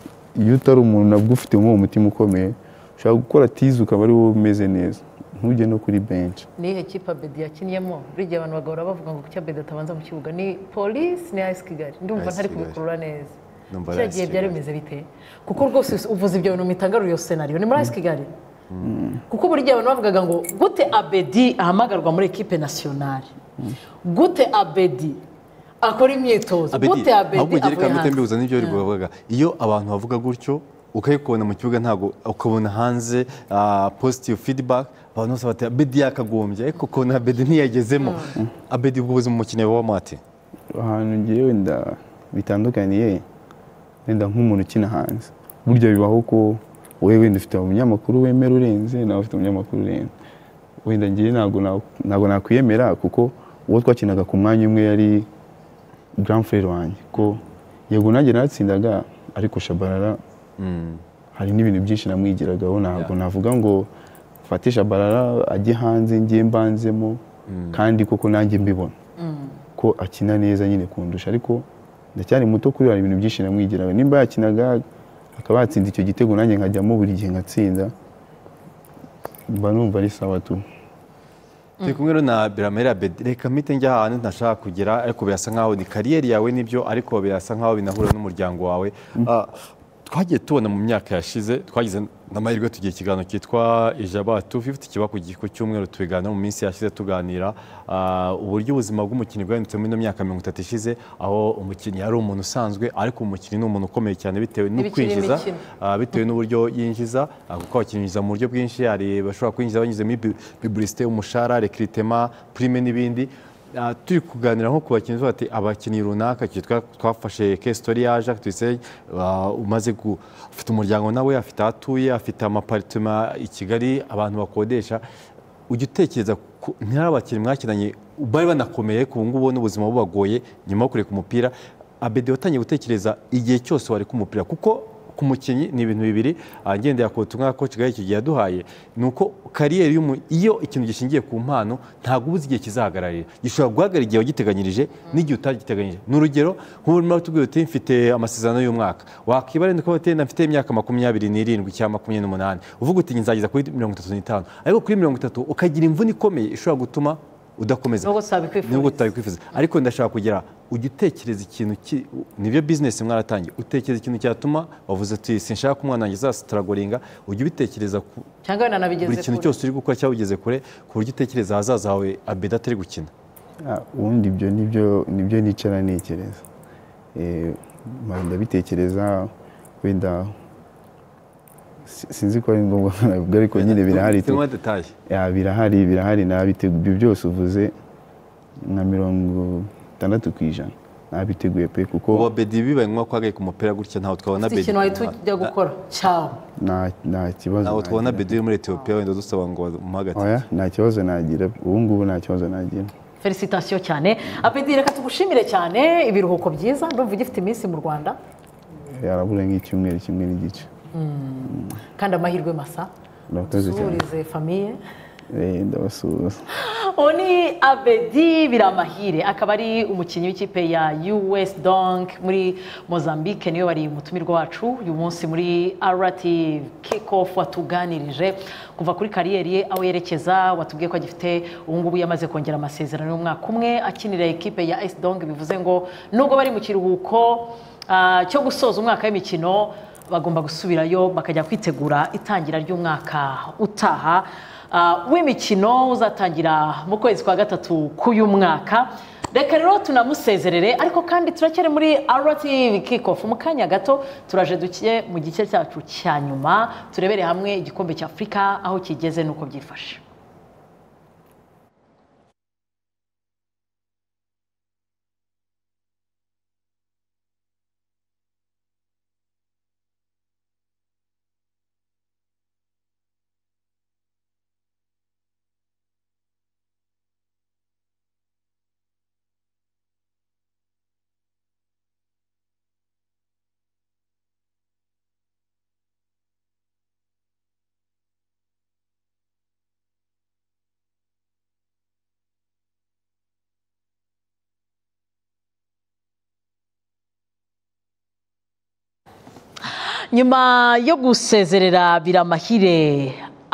iyo utari umuntu nabwo ufite nk'uwo mutima ukomeye ushobora gukora tizi ukaba ari wowe umeze neza ntujye no kuri benshi ni ihe kipe abedi yakinniyemo buri gihe abantu bagahora bavuga ngo kuki abedi atabanza mu kibuga ni polisi ni ayisi kigali ndumva AS ntari Kigali. kubikurura neza Numva ari kiriya AS gihe byari Kigali. bimeze bite kuko rwose uvuze ibyo bintu mitangarura iyo senariyo ni muri ayisi kigali kuko buri gihe abantu bavugaga ngo gute abedi ahamagarwa muri ekipe nasiyonari gute abedi akora imyitozo gute abedi ahubwo ugere avuye ikamete hanze mbibuza n'ibyo bari kubavuga iyo abantu bavuga gutyo ukabikubona mu kibuga ntabwo ukabona hanze ah, positive feedback abantu bose bati abedi yakagombye ariko ukabona abedi ntiyagezemo abedi ubwo ubuzima umukino wabamo ati ahantu ngiye wenda bitandukaniye wenda nk'umuntu ukina hanze burya bibaho ko wowe wenda ufite umunyamakuru wemera urenze nawe ufite umunyamakuru urenze wenda ngiye ntabwo na- ntabwo nakwiyemera kuko uwo twakinaga ku mwanya umwe yari grand frere wanjye ko yego nanjye naratsindaga ariko shabarara hari n'ibintu byinshi namwigiragaho ntabwo navuga ngo fatisha barara ajye hanze njye mbanzemo kandi koko nanjye mbibona ko akina neza nyine kundusha ariko ndacyari muto kuri we, hari ibintu byinshi namwigiraho nimba yakinaga akaba yatsinda icyo gitego nanjye nkajyamo buri gihe ngatsinda mba numva ari sawa tu turi kumwe rero na biramera abedi reka mpite njya ahantu ntashaka kugera ariko birasa nkaho ni kariyeri yawe n'ibyo ariko birasa nkaho binahura n'umuryango wawe Ah, twagiye tubona mu myaka yashize twagize n'amahirwe tugira ikiganiro cyitwa ijaba tu fifuti kiba ku gihe- ku cyumweru tubiganira mu minsi yashize tuganira ah, uburyo ubuzima bw'umukinnyi bwahindutse muri ino myaka mirongo itatu ishize aho umukinnyi ari umuntu usanzwe ariko umukinnyi ni umuntu ukomeye cyane bitewe Ntibikiri n'ukwinjiza imikino. Ah, bitewe n'uburyo yinjiza ah, kuko abakinyinjiza mu buryo bwinshi hari bashobora kwinjiza banyuze muri bu- publicité umushahara rekiritema prime n'ibindi Ah, turi kuganira nko ku bakinnyi tuvuga ati abakinnyi runaka iki twa- twafashe ke sitori yaje tuyise ah, umaze gu- afite umuryango nawe afite aho atuye afite amaparitema i kigali abantu bakodesha ujya utekereza ku- ntari abakinnyi mwakinanye bari banakomeye ku ngubu ubona ubuzima bubagoye nyuma yo kureka umupira abedi watangiye gutekereza igihe cyose wari ku mupira kuko ku mukinnyi ni ibintu bibiri agendera ku butumwa ko kigali icyo gihe yaduhaye ni uko kariyeri y'umuntu iyo ikintu gishingiye ku mpano ntabwo uba uzi igihe kizahagararira gishobora guhagarara igihe wagiteganyirije n'igihe utagiteganyirije ni urugero nk'ubu utubwira uti mfite amasezerano y'umwaka wakibara ni ko mfite imyaka makumyabiri n'irindwi cyangwa makumyabiri n'umunani uvuga uti nzageza kuri mirongo itatu n'itanu ariko kuri mirongo itatu ukagira imvune ikomeye ishobora gutuma udakomeza Nubwo utabikwifuza. Nubwo utabikwifuza ariko ndashaka kugira ujye utekereza ikintu ki- nibyo bizinesi mwaratangiye utekereza ikintu cyatuma wavuze uti sinshaka ko umwana wanjye azasitaragoringa ujye ubitekereza ku cyangwa buri yananabigeze kintu kure. cyose uri gukora cyangwa ugeze kure ku buryo utekereza ahazaza hawe abeda atari gukina Ah, ubundi ibyo nibyo nibyo nicara ntekereza Eh, mara ndabitekereza wenda si- sinzi ko ari ngombwa nabwo ariko nyine birahari tu- turimo detaye Ya, birahari birahari nabiteguye ibyo byose uvuze nka mirongo itandatu ku ijana nabiteguye pe kuko ubu abedi bibaye ngombwa ko wagaye ku mupira gutya ntawe twabona ufite abedi ikintu wahita ujya gukora cyawe nta nta kibazo ntawe twabona nagira. abedi uri muri etiyopiya wenda dusaba ngo bamuhagate Oya, nta kibazo nagira ubu ngubu nta kibazo nagira felicitasiyo cyane apedi reka tugushimire cyane ibiruhuko byiza ndumva ugifite iminsi mu rwanda yarabura nk'icyumweru kimwe n'igice kandi amahirwe masa Murakoze cyane. dusuhurize famiye Eh, ndabasuhuza uwo ni abedi biramahire akaba ari umukinnyi w'ikipe ya us donk muri mozambique niyo bari umutumirwa wacu uyu munsi muri rt kickoff watuganirije kuva kuri kariyeri ye aho yerekeza watubwiye ko agifite ubu ngubu yamaze kongera amasezerano y'umwaka umwe akinira ikipe ya s donk bivuze ngo nubwo bari mu kiruhuko ah, cyo gusoza umwaka w'imikino bagomba gusubirayo bakajya kwitegura itangira ry'umwaka utaha Uh, w'imikino uzatangira mu kwezi kwa gatatu k'uyu mwaka reka rero tunamusezerere ariko kandi turacyari muri rtv kickoff mu kanya gato turaje duke mu gice cyacu cya nyuma turebere hamwe igikombe cya afurika aho kigeze n'uko byifashe nyuma yo gusezerera biramahire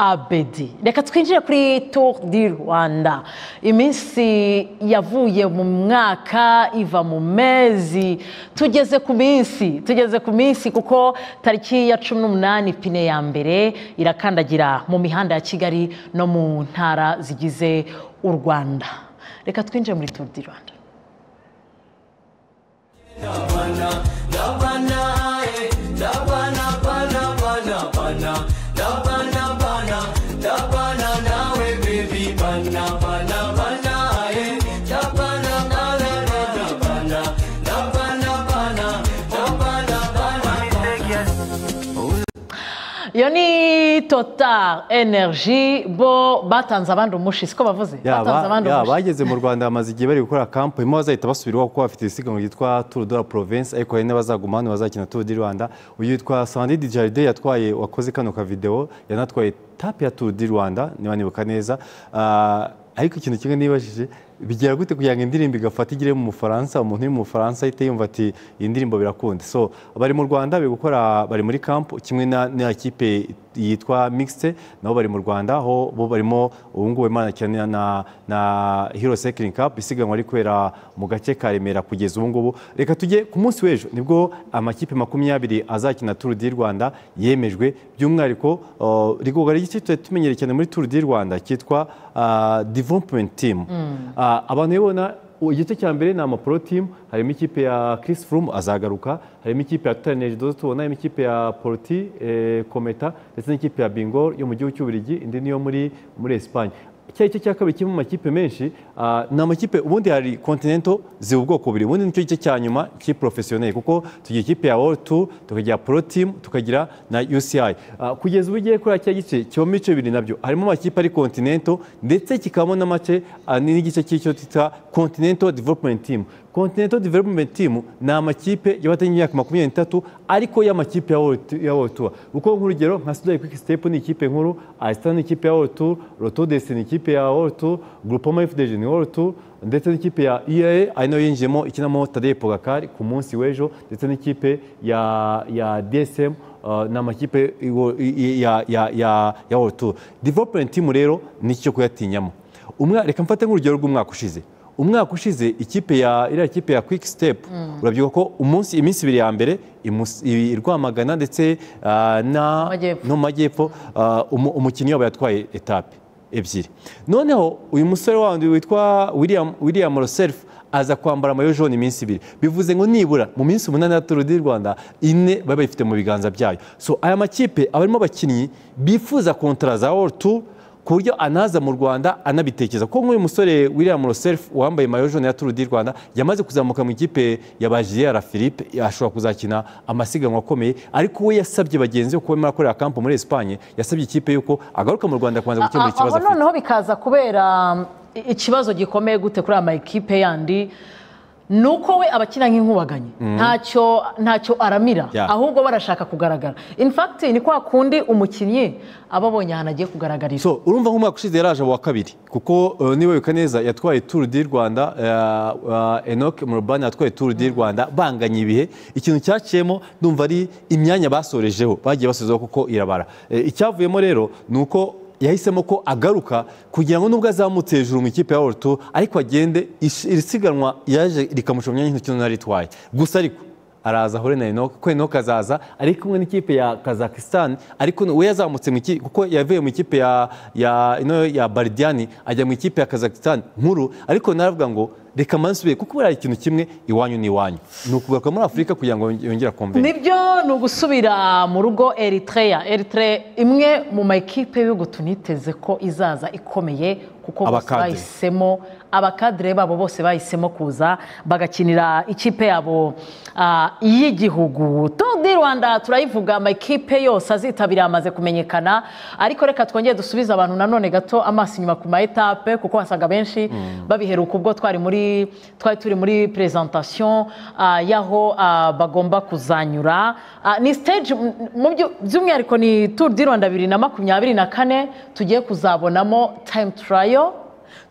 abedi reka twinjire kuri tour di rwanda iminsi yavuye mu mwaka iva mu mezi tugeze ku minsi tugeze ku minsi kuko tariki ya cumi n'umunani pine ya mbere irakandagira mu mihanda ya kigali no mu ntara zigize u rwanda reka twinjire muri tour di rwanda iyo ni total energy bo batanze abandi umushi siko bavuze batanze abandi yaba umushi bageze mu rwanda bamaze igihe bari gukora kampu hanyuma bazahita basubiraho kuko bafite isiganwa ryitwa turu do la province ariko hari n'abazaguma hano bazakina turu di rwanda uyu yitwa sandi di jaride yatwaye wakoze kano ka videwo yanatwaye tapi ya turu di rwanda niba nibuka neza Ah, ariko ikintu kimwe nibajije bigera gute kugira ngo indirimbo igafata igere mu mufaransa umuntu uri mu mufaransa ahita yumva ati iyi ndirimbo birakunda so bari mu rwanda bari gukora bari muri kampu kimwe na- na kipe yitwa mixte nabo bari mu rwanda aho bo barimo ubu ngubu imana cyane na na hero cycling cup isiganwa riri kubera mu gace ka remera kugeza ubu ngubu reka tujye ku munsi w'ejo nibwo amakipe makumyabiri azakina turu di rwanda yemejwe by'umwihariko uh, rigogara igice tutari tumenyereye cyane muri turu di rwanda cyitwa uh, development team Uh, abantu bibona igice cya mbere ni amapro team harimo ikipe ya Chris Froome azagaruka harimo ikipe ya Total Energy dozo tubona harimo ikipe ya Porti eh, Cometa ndetse n'ikipe ya Bingol yo mu gihugu cy'Ububiligi indi niyo muri muri Espagne icyayi cyo cya kabiri kiri mu makipe menshi ah, ni amakipe ubundi hari continental ziba ubwoko bubiri ubundi nicyo gice cya nyuma cy'iprofesiyoneri kuko tugira ikipe ya world tour tukagira pro team tukagira na uci Ah, kugeza ubu ugiye kuri cya gice kibamo ibice bibiri nabyo harimo amakipe ari continental ndetse kikabamo n'amace ah, n'igice cy'icyo twita continental development team continental development team ni amakipe y'abatanye imyaka makumyabiri n'itatu ariko y'amakipe ya World- ya world tour kuko nk'urugero nka sudani quick step ni ikipe nkuru asita ni ikipe ya world tour roto desi ni ikipe ya world tour groupama fdg ni world tour ndetse n'ikipe ya ea ari nayo yinjiyemo ikinamo tadeye pogakari ku munsi w'ejo ndetse n'ikipe ya ya dsm uh, ni amakipe iwo- i- i- ya ya ya ya world tour development team rero ni cyo kuyatinyamo umwaka reka mfate nk'urugero rw'umwaka ushize umwaka ushize ikipe ya iriya kipe ya quick step urabyibuka ko umunsi iminsi ibiri ya mbere imus- i- i Rwamagana ndetse ah, na Majyepfo. no mu majyepfo ah, umu- umukinnyi wabo yatwaye etape ebyiri noneho uyu musore wandi witwa William William Roself aza kwambara amayo jaune iminsi ibiri bivuze ngo nibura mu minsi umunani ya Tour du Rwanda ine baba bayifite mu biganza byayo so aya makipe aba arimo abakinnyi bifuza kontara za World Tour ku buryo anaza mu rwanda anabitekereza kuko nk'uyu musore william roself wambaye mayo jaune ya turu di rwanda yamaze kuzamuka mu ikipe ya ba gilera philippe ashobora kuzakina amasiganwa akomeye ariko we yasabye bagenzi be kuba barimo akorera kampu muri esipanye yasabye ikipe yuko agaruka mu rwanda kubanza gukemura Ah, ikibazo aho afite noneho bikaza kubera um, i- ikibazo gikomeye gute kuri ama ekipe yandi ni uko we abakina nk'inkubaganyi ntacyo ntacyo aramira Yeah. ahubwo barashaka kugaragara in fact ni kwa kundi umukinnyi aba abonye ahantu agiye kugaragarira so urumva nk'umwaka ushize yaraje wa kabiri kuko uh, niba wibuka neza yatwaye turu di rwanda uh, uh, enoc murubani yatwaye turu di rwanda banganye ibihe ikintu cyaciyemo ndumva ari imyanya basorejeho bagiye basozaho kuko irabara Eh, icyavuyemo rero ni uko yahisemo ko agaruka kugira ngo nubwo azamutse hejuru mu ikipe ya World Tour ariko agende ish- iri siganwa yaje rikamuca mu myanya nk'intoki naritwaye gusa ariko araza ahure na Enoch ko Enoch azaza ari kumwe n'ikipe ya Kazakhstan ariko we yazamutse mu ikipe kuko yavuye mu ikipe ya ya ino ya Bardiani ajya mu ikipe ya Kazakhstan nkuru ariko naravuga ngo reka mansubire kuko buriya ikintu kimwe iwanyu ni iwanyu ni ukugaruka muri Afurika kugira ngo yongere akomve nibyo ni ugusubira mu rugo eritrea eritrea imwe mu ma ekipe y'ibihugu tuniteze ko izaza ikomeye kuko bose Abakadre. bahisemo abakadire babo bose bahisemo kuza bagakinira ikipe yabo ah, y'igihugu Tour du rwanda turayivuga ama ekipe yose azitabira amaze kumenyekana ariko reka twongere dusubize abantu nanone gato amaso inyuma ku ma etape kuko wasaga benshi babiheruka ubwo twari muri twari turi muri presentation ah, y'aho ah, bagomba kuzanyura Ah, ni stage m- mu byo- by'umwihariko ni Tour du Rwanda bibiri na makumyabiri na kane tugiye kuzabonamo time trial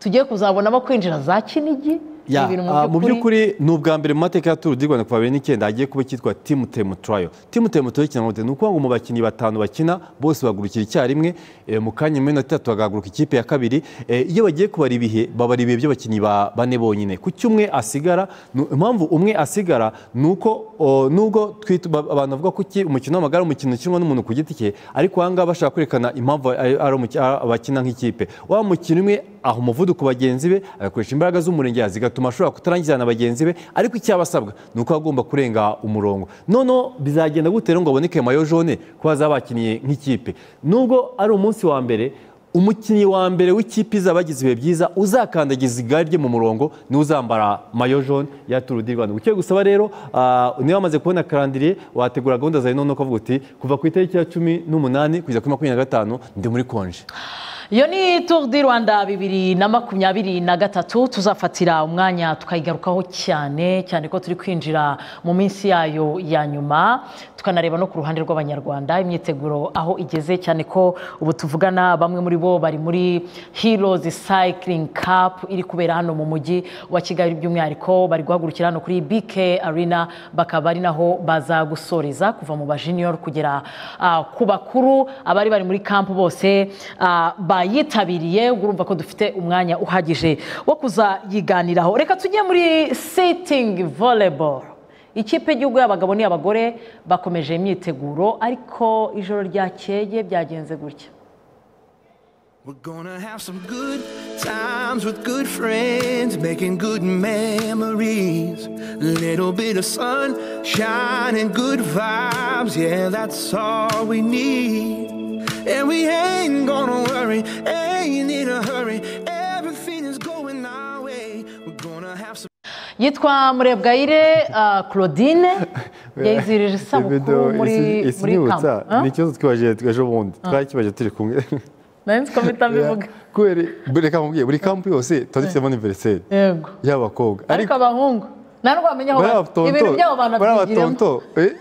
tugiye kuzabonamo kwinjira za kinigi Ya, Ni ibintu ah, mu by'ukuri ni ubwa mbere mu mateka ya Tour du Rwanda kuva 2009 hagiye kuba icyitwa Team Temu Trial. Team Temu Trial kinavuze ni ukuvuga ngo mu bakinnyi batanu bakina bose bagurukira icyarimwe eh, mu kanya iminota itatu bagahaguruka ikipe ya kabiri Eh, iyo bagiye kubara ibihe babara ibihe by'abakinnyi ba bane bonyine kuki umwe asigara nu- impamvu umwe asigara ni uko o, nubwo twit- ba- abantu bavuga ko iki umukino w'amagare ari umukino ukinwa n'umuntu ku giti cye ariko aha ngaha bashaka kwerekana impamvu ari- ari umuki- ari abakina nk'ikipe wa mukino umwe aha umuvuduko bagenzi be agakoresha imbaraga z'umurengera zigatuma ashobora kutarangizana na bagenzi be ariko icyo aba asabwa ni uko agomba kurenga umurongo noneho bizagenda gutera ngo aboneke mayo jaune ko bazaba bakiniye nk'ikipe nubwo ari umunsi wa mbere umukinnyi wa mbere w'ikipe izaba yagize ibihe byiza uzakandagiza igare rye mu murongo niwe uzambara mayo jaune ya Tour du Rwanda ugiye gusaba rero ah, niba wamaze kubona karandiriye wategura gahunda zawe none ukavuga uti kuva ku itariki ya cumi n'umunani kugeza kuri makumyabiri na gatanu ndi muri konje iyo ni Tour du Rwanda bibiri na makumyabiri na gatatu tuzafatira umwanya tukayigarukaho cyane cyane ko turi kwinjira mu minsi yayo ya nyuma tukanareba no ku ruhande rw'abanyarwanda imyiteguro aho igeze cyane ko ubu tuvugana bamwe muri bo bari muri Heroes Cycling Cup iri kubera hano mu mujyi wa Kigali by'umwihariko bari guhagurukira hano kuri BK Arena bakaba ari naho baza gusoreza kuva mu bajiniyoro kugera ah, ku bakuru abari bari muri kampu bose ah, bayitabiriye urumva ko dufite umwanya uhagije wo kuza yiganiraho reka tujye muri sitting volleyball ikipe y'igihugu y'abagabo n'iy'abagore bakomeje imyiteguro ariko ijoro ryakeye byagenze gutya We're gonna have some good times with good friends, making good memories. Little bit of sunshine and good vibes, yeah, that's all we need. And we ain't gonna worry, ain't in a hurry, yitwa murebwayire ah, claudine yizihirije Ibido isabukuru muri isi- isi muri nyibutsa, kama Ah? ni ikibazo twibajije ejo bundi twakibaje turi kumwe nari nzi ko mpita mbivuga kubera buri reka mubwiye buri kampu yose twanditsemo aniveriseri yego y'abakobwa ariko abahungu nta n'ubwo bamenya aho bariya bari ibintu batonto- byabo bariya banabyigiramo batonto eh,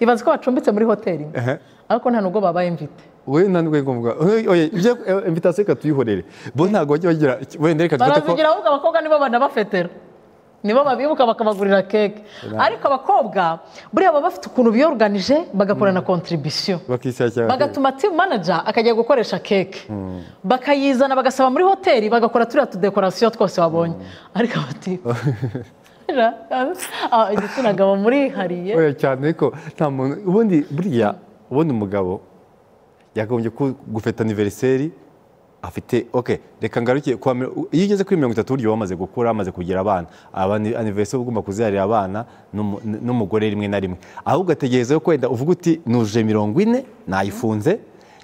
ibaze ko bacumbitse muri hoteli imwe. ehe. ariko nta nubwo babaye mvite we nta nubwo ngombwa Oye, oye, ibyo invitasiyo reka tuyihorere bo ntabwo bajya bagira wenda reka dufate ko barazigira ahubwo abakobwa nibo banabafetera nibo babibuka bakabagurira keke ariko abakobba buriya baba bafite ukuntu biyoruganije bagakorana kontribisiyo bakishyira cyane bagatuma timu manaja akajya gukoresha keke bakayizana bagasaba muri hoteli bagakora turiya tudekorasiyo twose wabonye ariko abatimu igitsina gabo murihariye oya cyane ariko nta muntu ubundi buriya ubundi umugabo yagombye ku- gufata aniveriseri afite ok reka ngaruke kuwa mi- iyo ugeze kuri mirongo itatu burya uba wamaze gukura wamaze kugira abana aniveriseri uba ugomba kuziharira abana n'umu- n'umugore rimwe na rimwe ahubwo ugategereza ko wenda uvuga uti nujuje mirongo ine nayifunze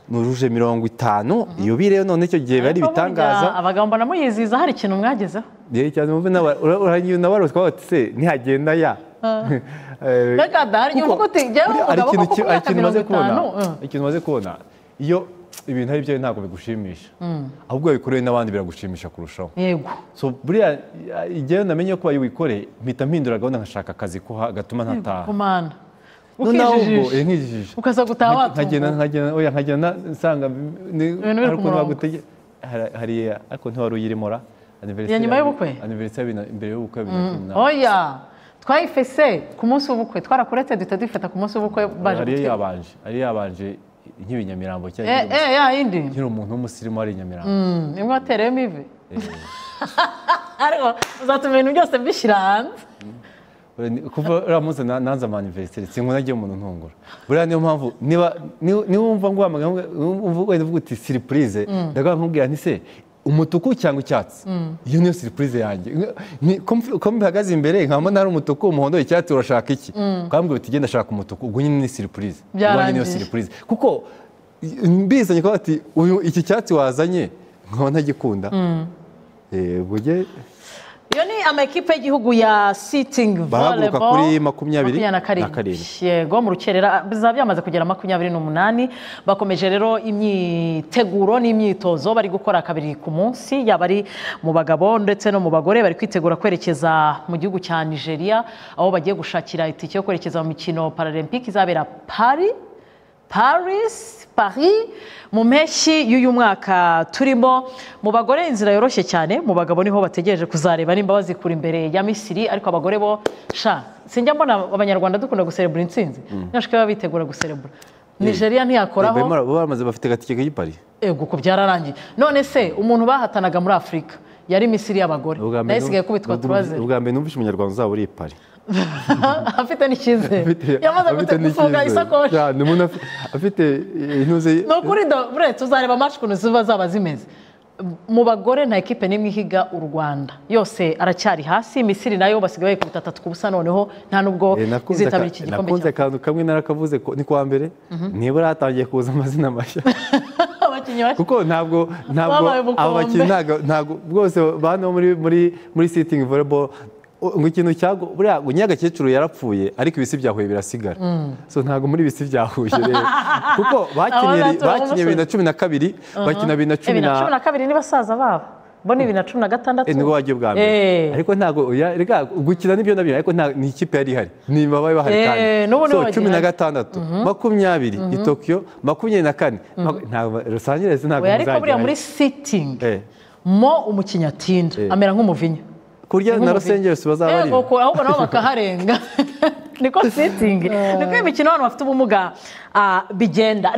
nujuje mirongo itanu yubire none icyo gihe biba ari Ariko ibitangaza burya abagabo mbona muyizihiza hari ikintu mwagezeho rero cyane muve urahangiye nabarose kwa bati se ntihagenda ya Eh, Reka dahari, kuko uvuga uti, jyewe buriya hari umugabo ikintu koko ki- ku myaka hari ikintu umaze 45, kubona- eh. hari ikintu umaze kubona iyo ibintu ari byo ntabwo bigushimisha ahubwo iyo wabikorewe n'abandi biragushimisha kurushaho yego so buriya igihe namenye ko wayiwikoreye mpita mpindura gahunda nkashaka akazi ko ha- gatuma ntataha kumana Noneho ahubwo, eh, ukijijisha nkijijisha ukaza gutaha watunguwe. nkagenda nkagenda oya nkagenda nsanga ni- biri hari ku ukuntu murongo. bagutege hari- hari ariko ntiwari uyirimo ra Iya, nyuma y'ubukwe? aniveriseri ya bibiri- mbere y'ubukwe bibiri na cumi n'umunani. oya twayifese ku munsi w'ubukwe twarakuretse duhita dufata ku munsi w'ubukwe baje ariyo kutwiba. yabanje ariyo yabanje nk'ibi nyamirambo cyangwa Eh, eh, ya yindi nkiri umuntu w'umusirimu ari i nyamirambo Mm, imwe watereyemo ivi ariko uzatuma ibintu byose mbishyira hanze Uri- ni- kuva uriya munsi na- nanze amaniveriseri sinkunda agiye umuntu ntungura buriya niyo mpamvu niba ni- niba wumva nguhamagaye wumva wenda uvuga uti siripurize ndaga nkubwira nti se umutuku cyangwa icyatsi iyo niyo siripurize yanjye Nka- ni- ko mf- ko mbihagaze imbere nkaba ari umutuku umuhondo icyatsi urashaka iki ukambwira uti genda shaka umutuku ubwo nyine ni siripurize Byarangiye. niyo siripurize kuko i- mbizanye ko ati uyu iki cyatsi wazanye nkaba ntagikunda Eh, bujye iyo ni amakipe y'igihugu ya sitingi Bahaguruka kuri makumyabiri na na karindwi. karindwi yego mu rukerera bizaba byamaze kugera makumyabiri n'umunani bakomeje rero imyiteguro n'imyitozo bari gukora kabiri ku munsi yaba ari mu bagabo ndetse no mu bagore bari kwitegura kwerekeza mu gihugu cya nigeria aho bagiye gushakira itike yo kwerekeza mu mikino paralempike izabera pari Paris, Paris mu mpeshyi y'uyu mwaka turimo mu bagore inzira yoroshye cyane mu bagabo niho bategereje kuzareba nimba bazikura imbere ya Misiri ariko abagore bo sha sinjya mbona abanyarwanda dukunda guserebura intsinzi ntashike baba bitegura guserebura Nigeria ntiyakoraho baba bamaze bafite agatike k'i Paris ego ko byararangiye none se umuntu bahatanaga muri Afurika yari Misiri y'abagore Ubwa mbere nayo isigaye kubitwa n'ubwo- turaze ubwa mbere numvise umunyarwanda uzaba uri i Paris afite n'icyizere yamaze Afite gute- gufunga n'icyizere. isakoshi Cyane, umuntu afi- afite eh, intuze ni ukuri da buretse uzareba amacu ukuntu ziba zaba zimeze mu bagore nta ekipe n'imwe ihiga u rwanda yose aracyari hasi misiri nayo basigaye bayikubita atatu ku busa noneho nta n'ubwo Eh, nakunze aka- izitabira iki gikombe nakunze cya- akantu kamwe narakavuze ko ni kwa mbere nibura hatangiye kuza amazina mashya abakinnyi bashya kuko ntabwo ntabwo Babaye ubukombe. aba bakinnyi ntabwo- ntabwo bwose bano muri muri muri sitingi voleboro ngo ikintu cyago buriya ngo nyagakecuru yarapfuye ariko ibisi bya Huye birasigara so ntabwo muri ibisi bya Huye rero kuko bakinnye Abazatuye bakinnye bibiri na cumi na kabiri bakina bibiri na cumi bibiri na na cumi na kabiri ni basaza babo bo ni bibiri na cumi na gatandatu Eh, nibwo wagiye ubwa mbere Eh. ariko ntabwo oya, rega gukina nibyo nabyo ariko nta ni ikipe yari ihari ni babaye bahari Eh, kandi n'ubu nibo so bagihari. cumi na gatandatu makumyabiri i Tokyo makumyabiri na kane maku- ntabwo Los Angeles ntabwo we ariko buriya muri muzagerayo sitingi Eh. mo umukinnyi atinda Eh. amera nk'umuvinya kurya na Nk'umubiri. Los Angeles bazaba Eh, ari ngo ko- ahubwo nabo bakaharenga niko sitingi niko imikino abantu bafite ubumuga ah, bigenda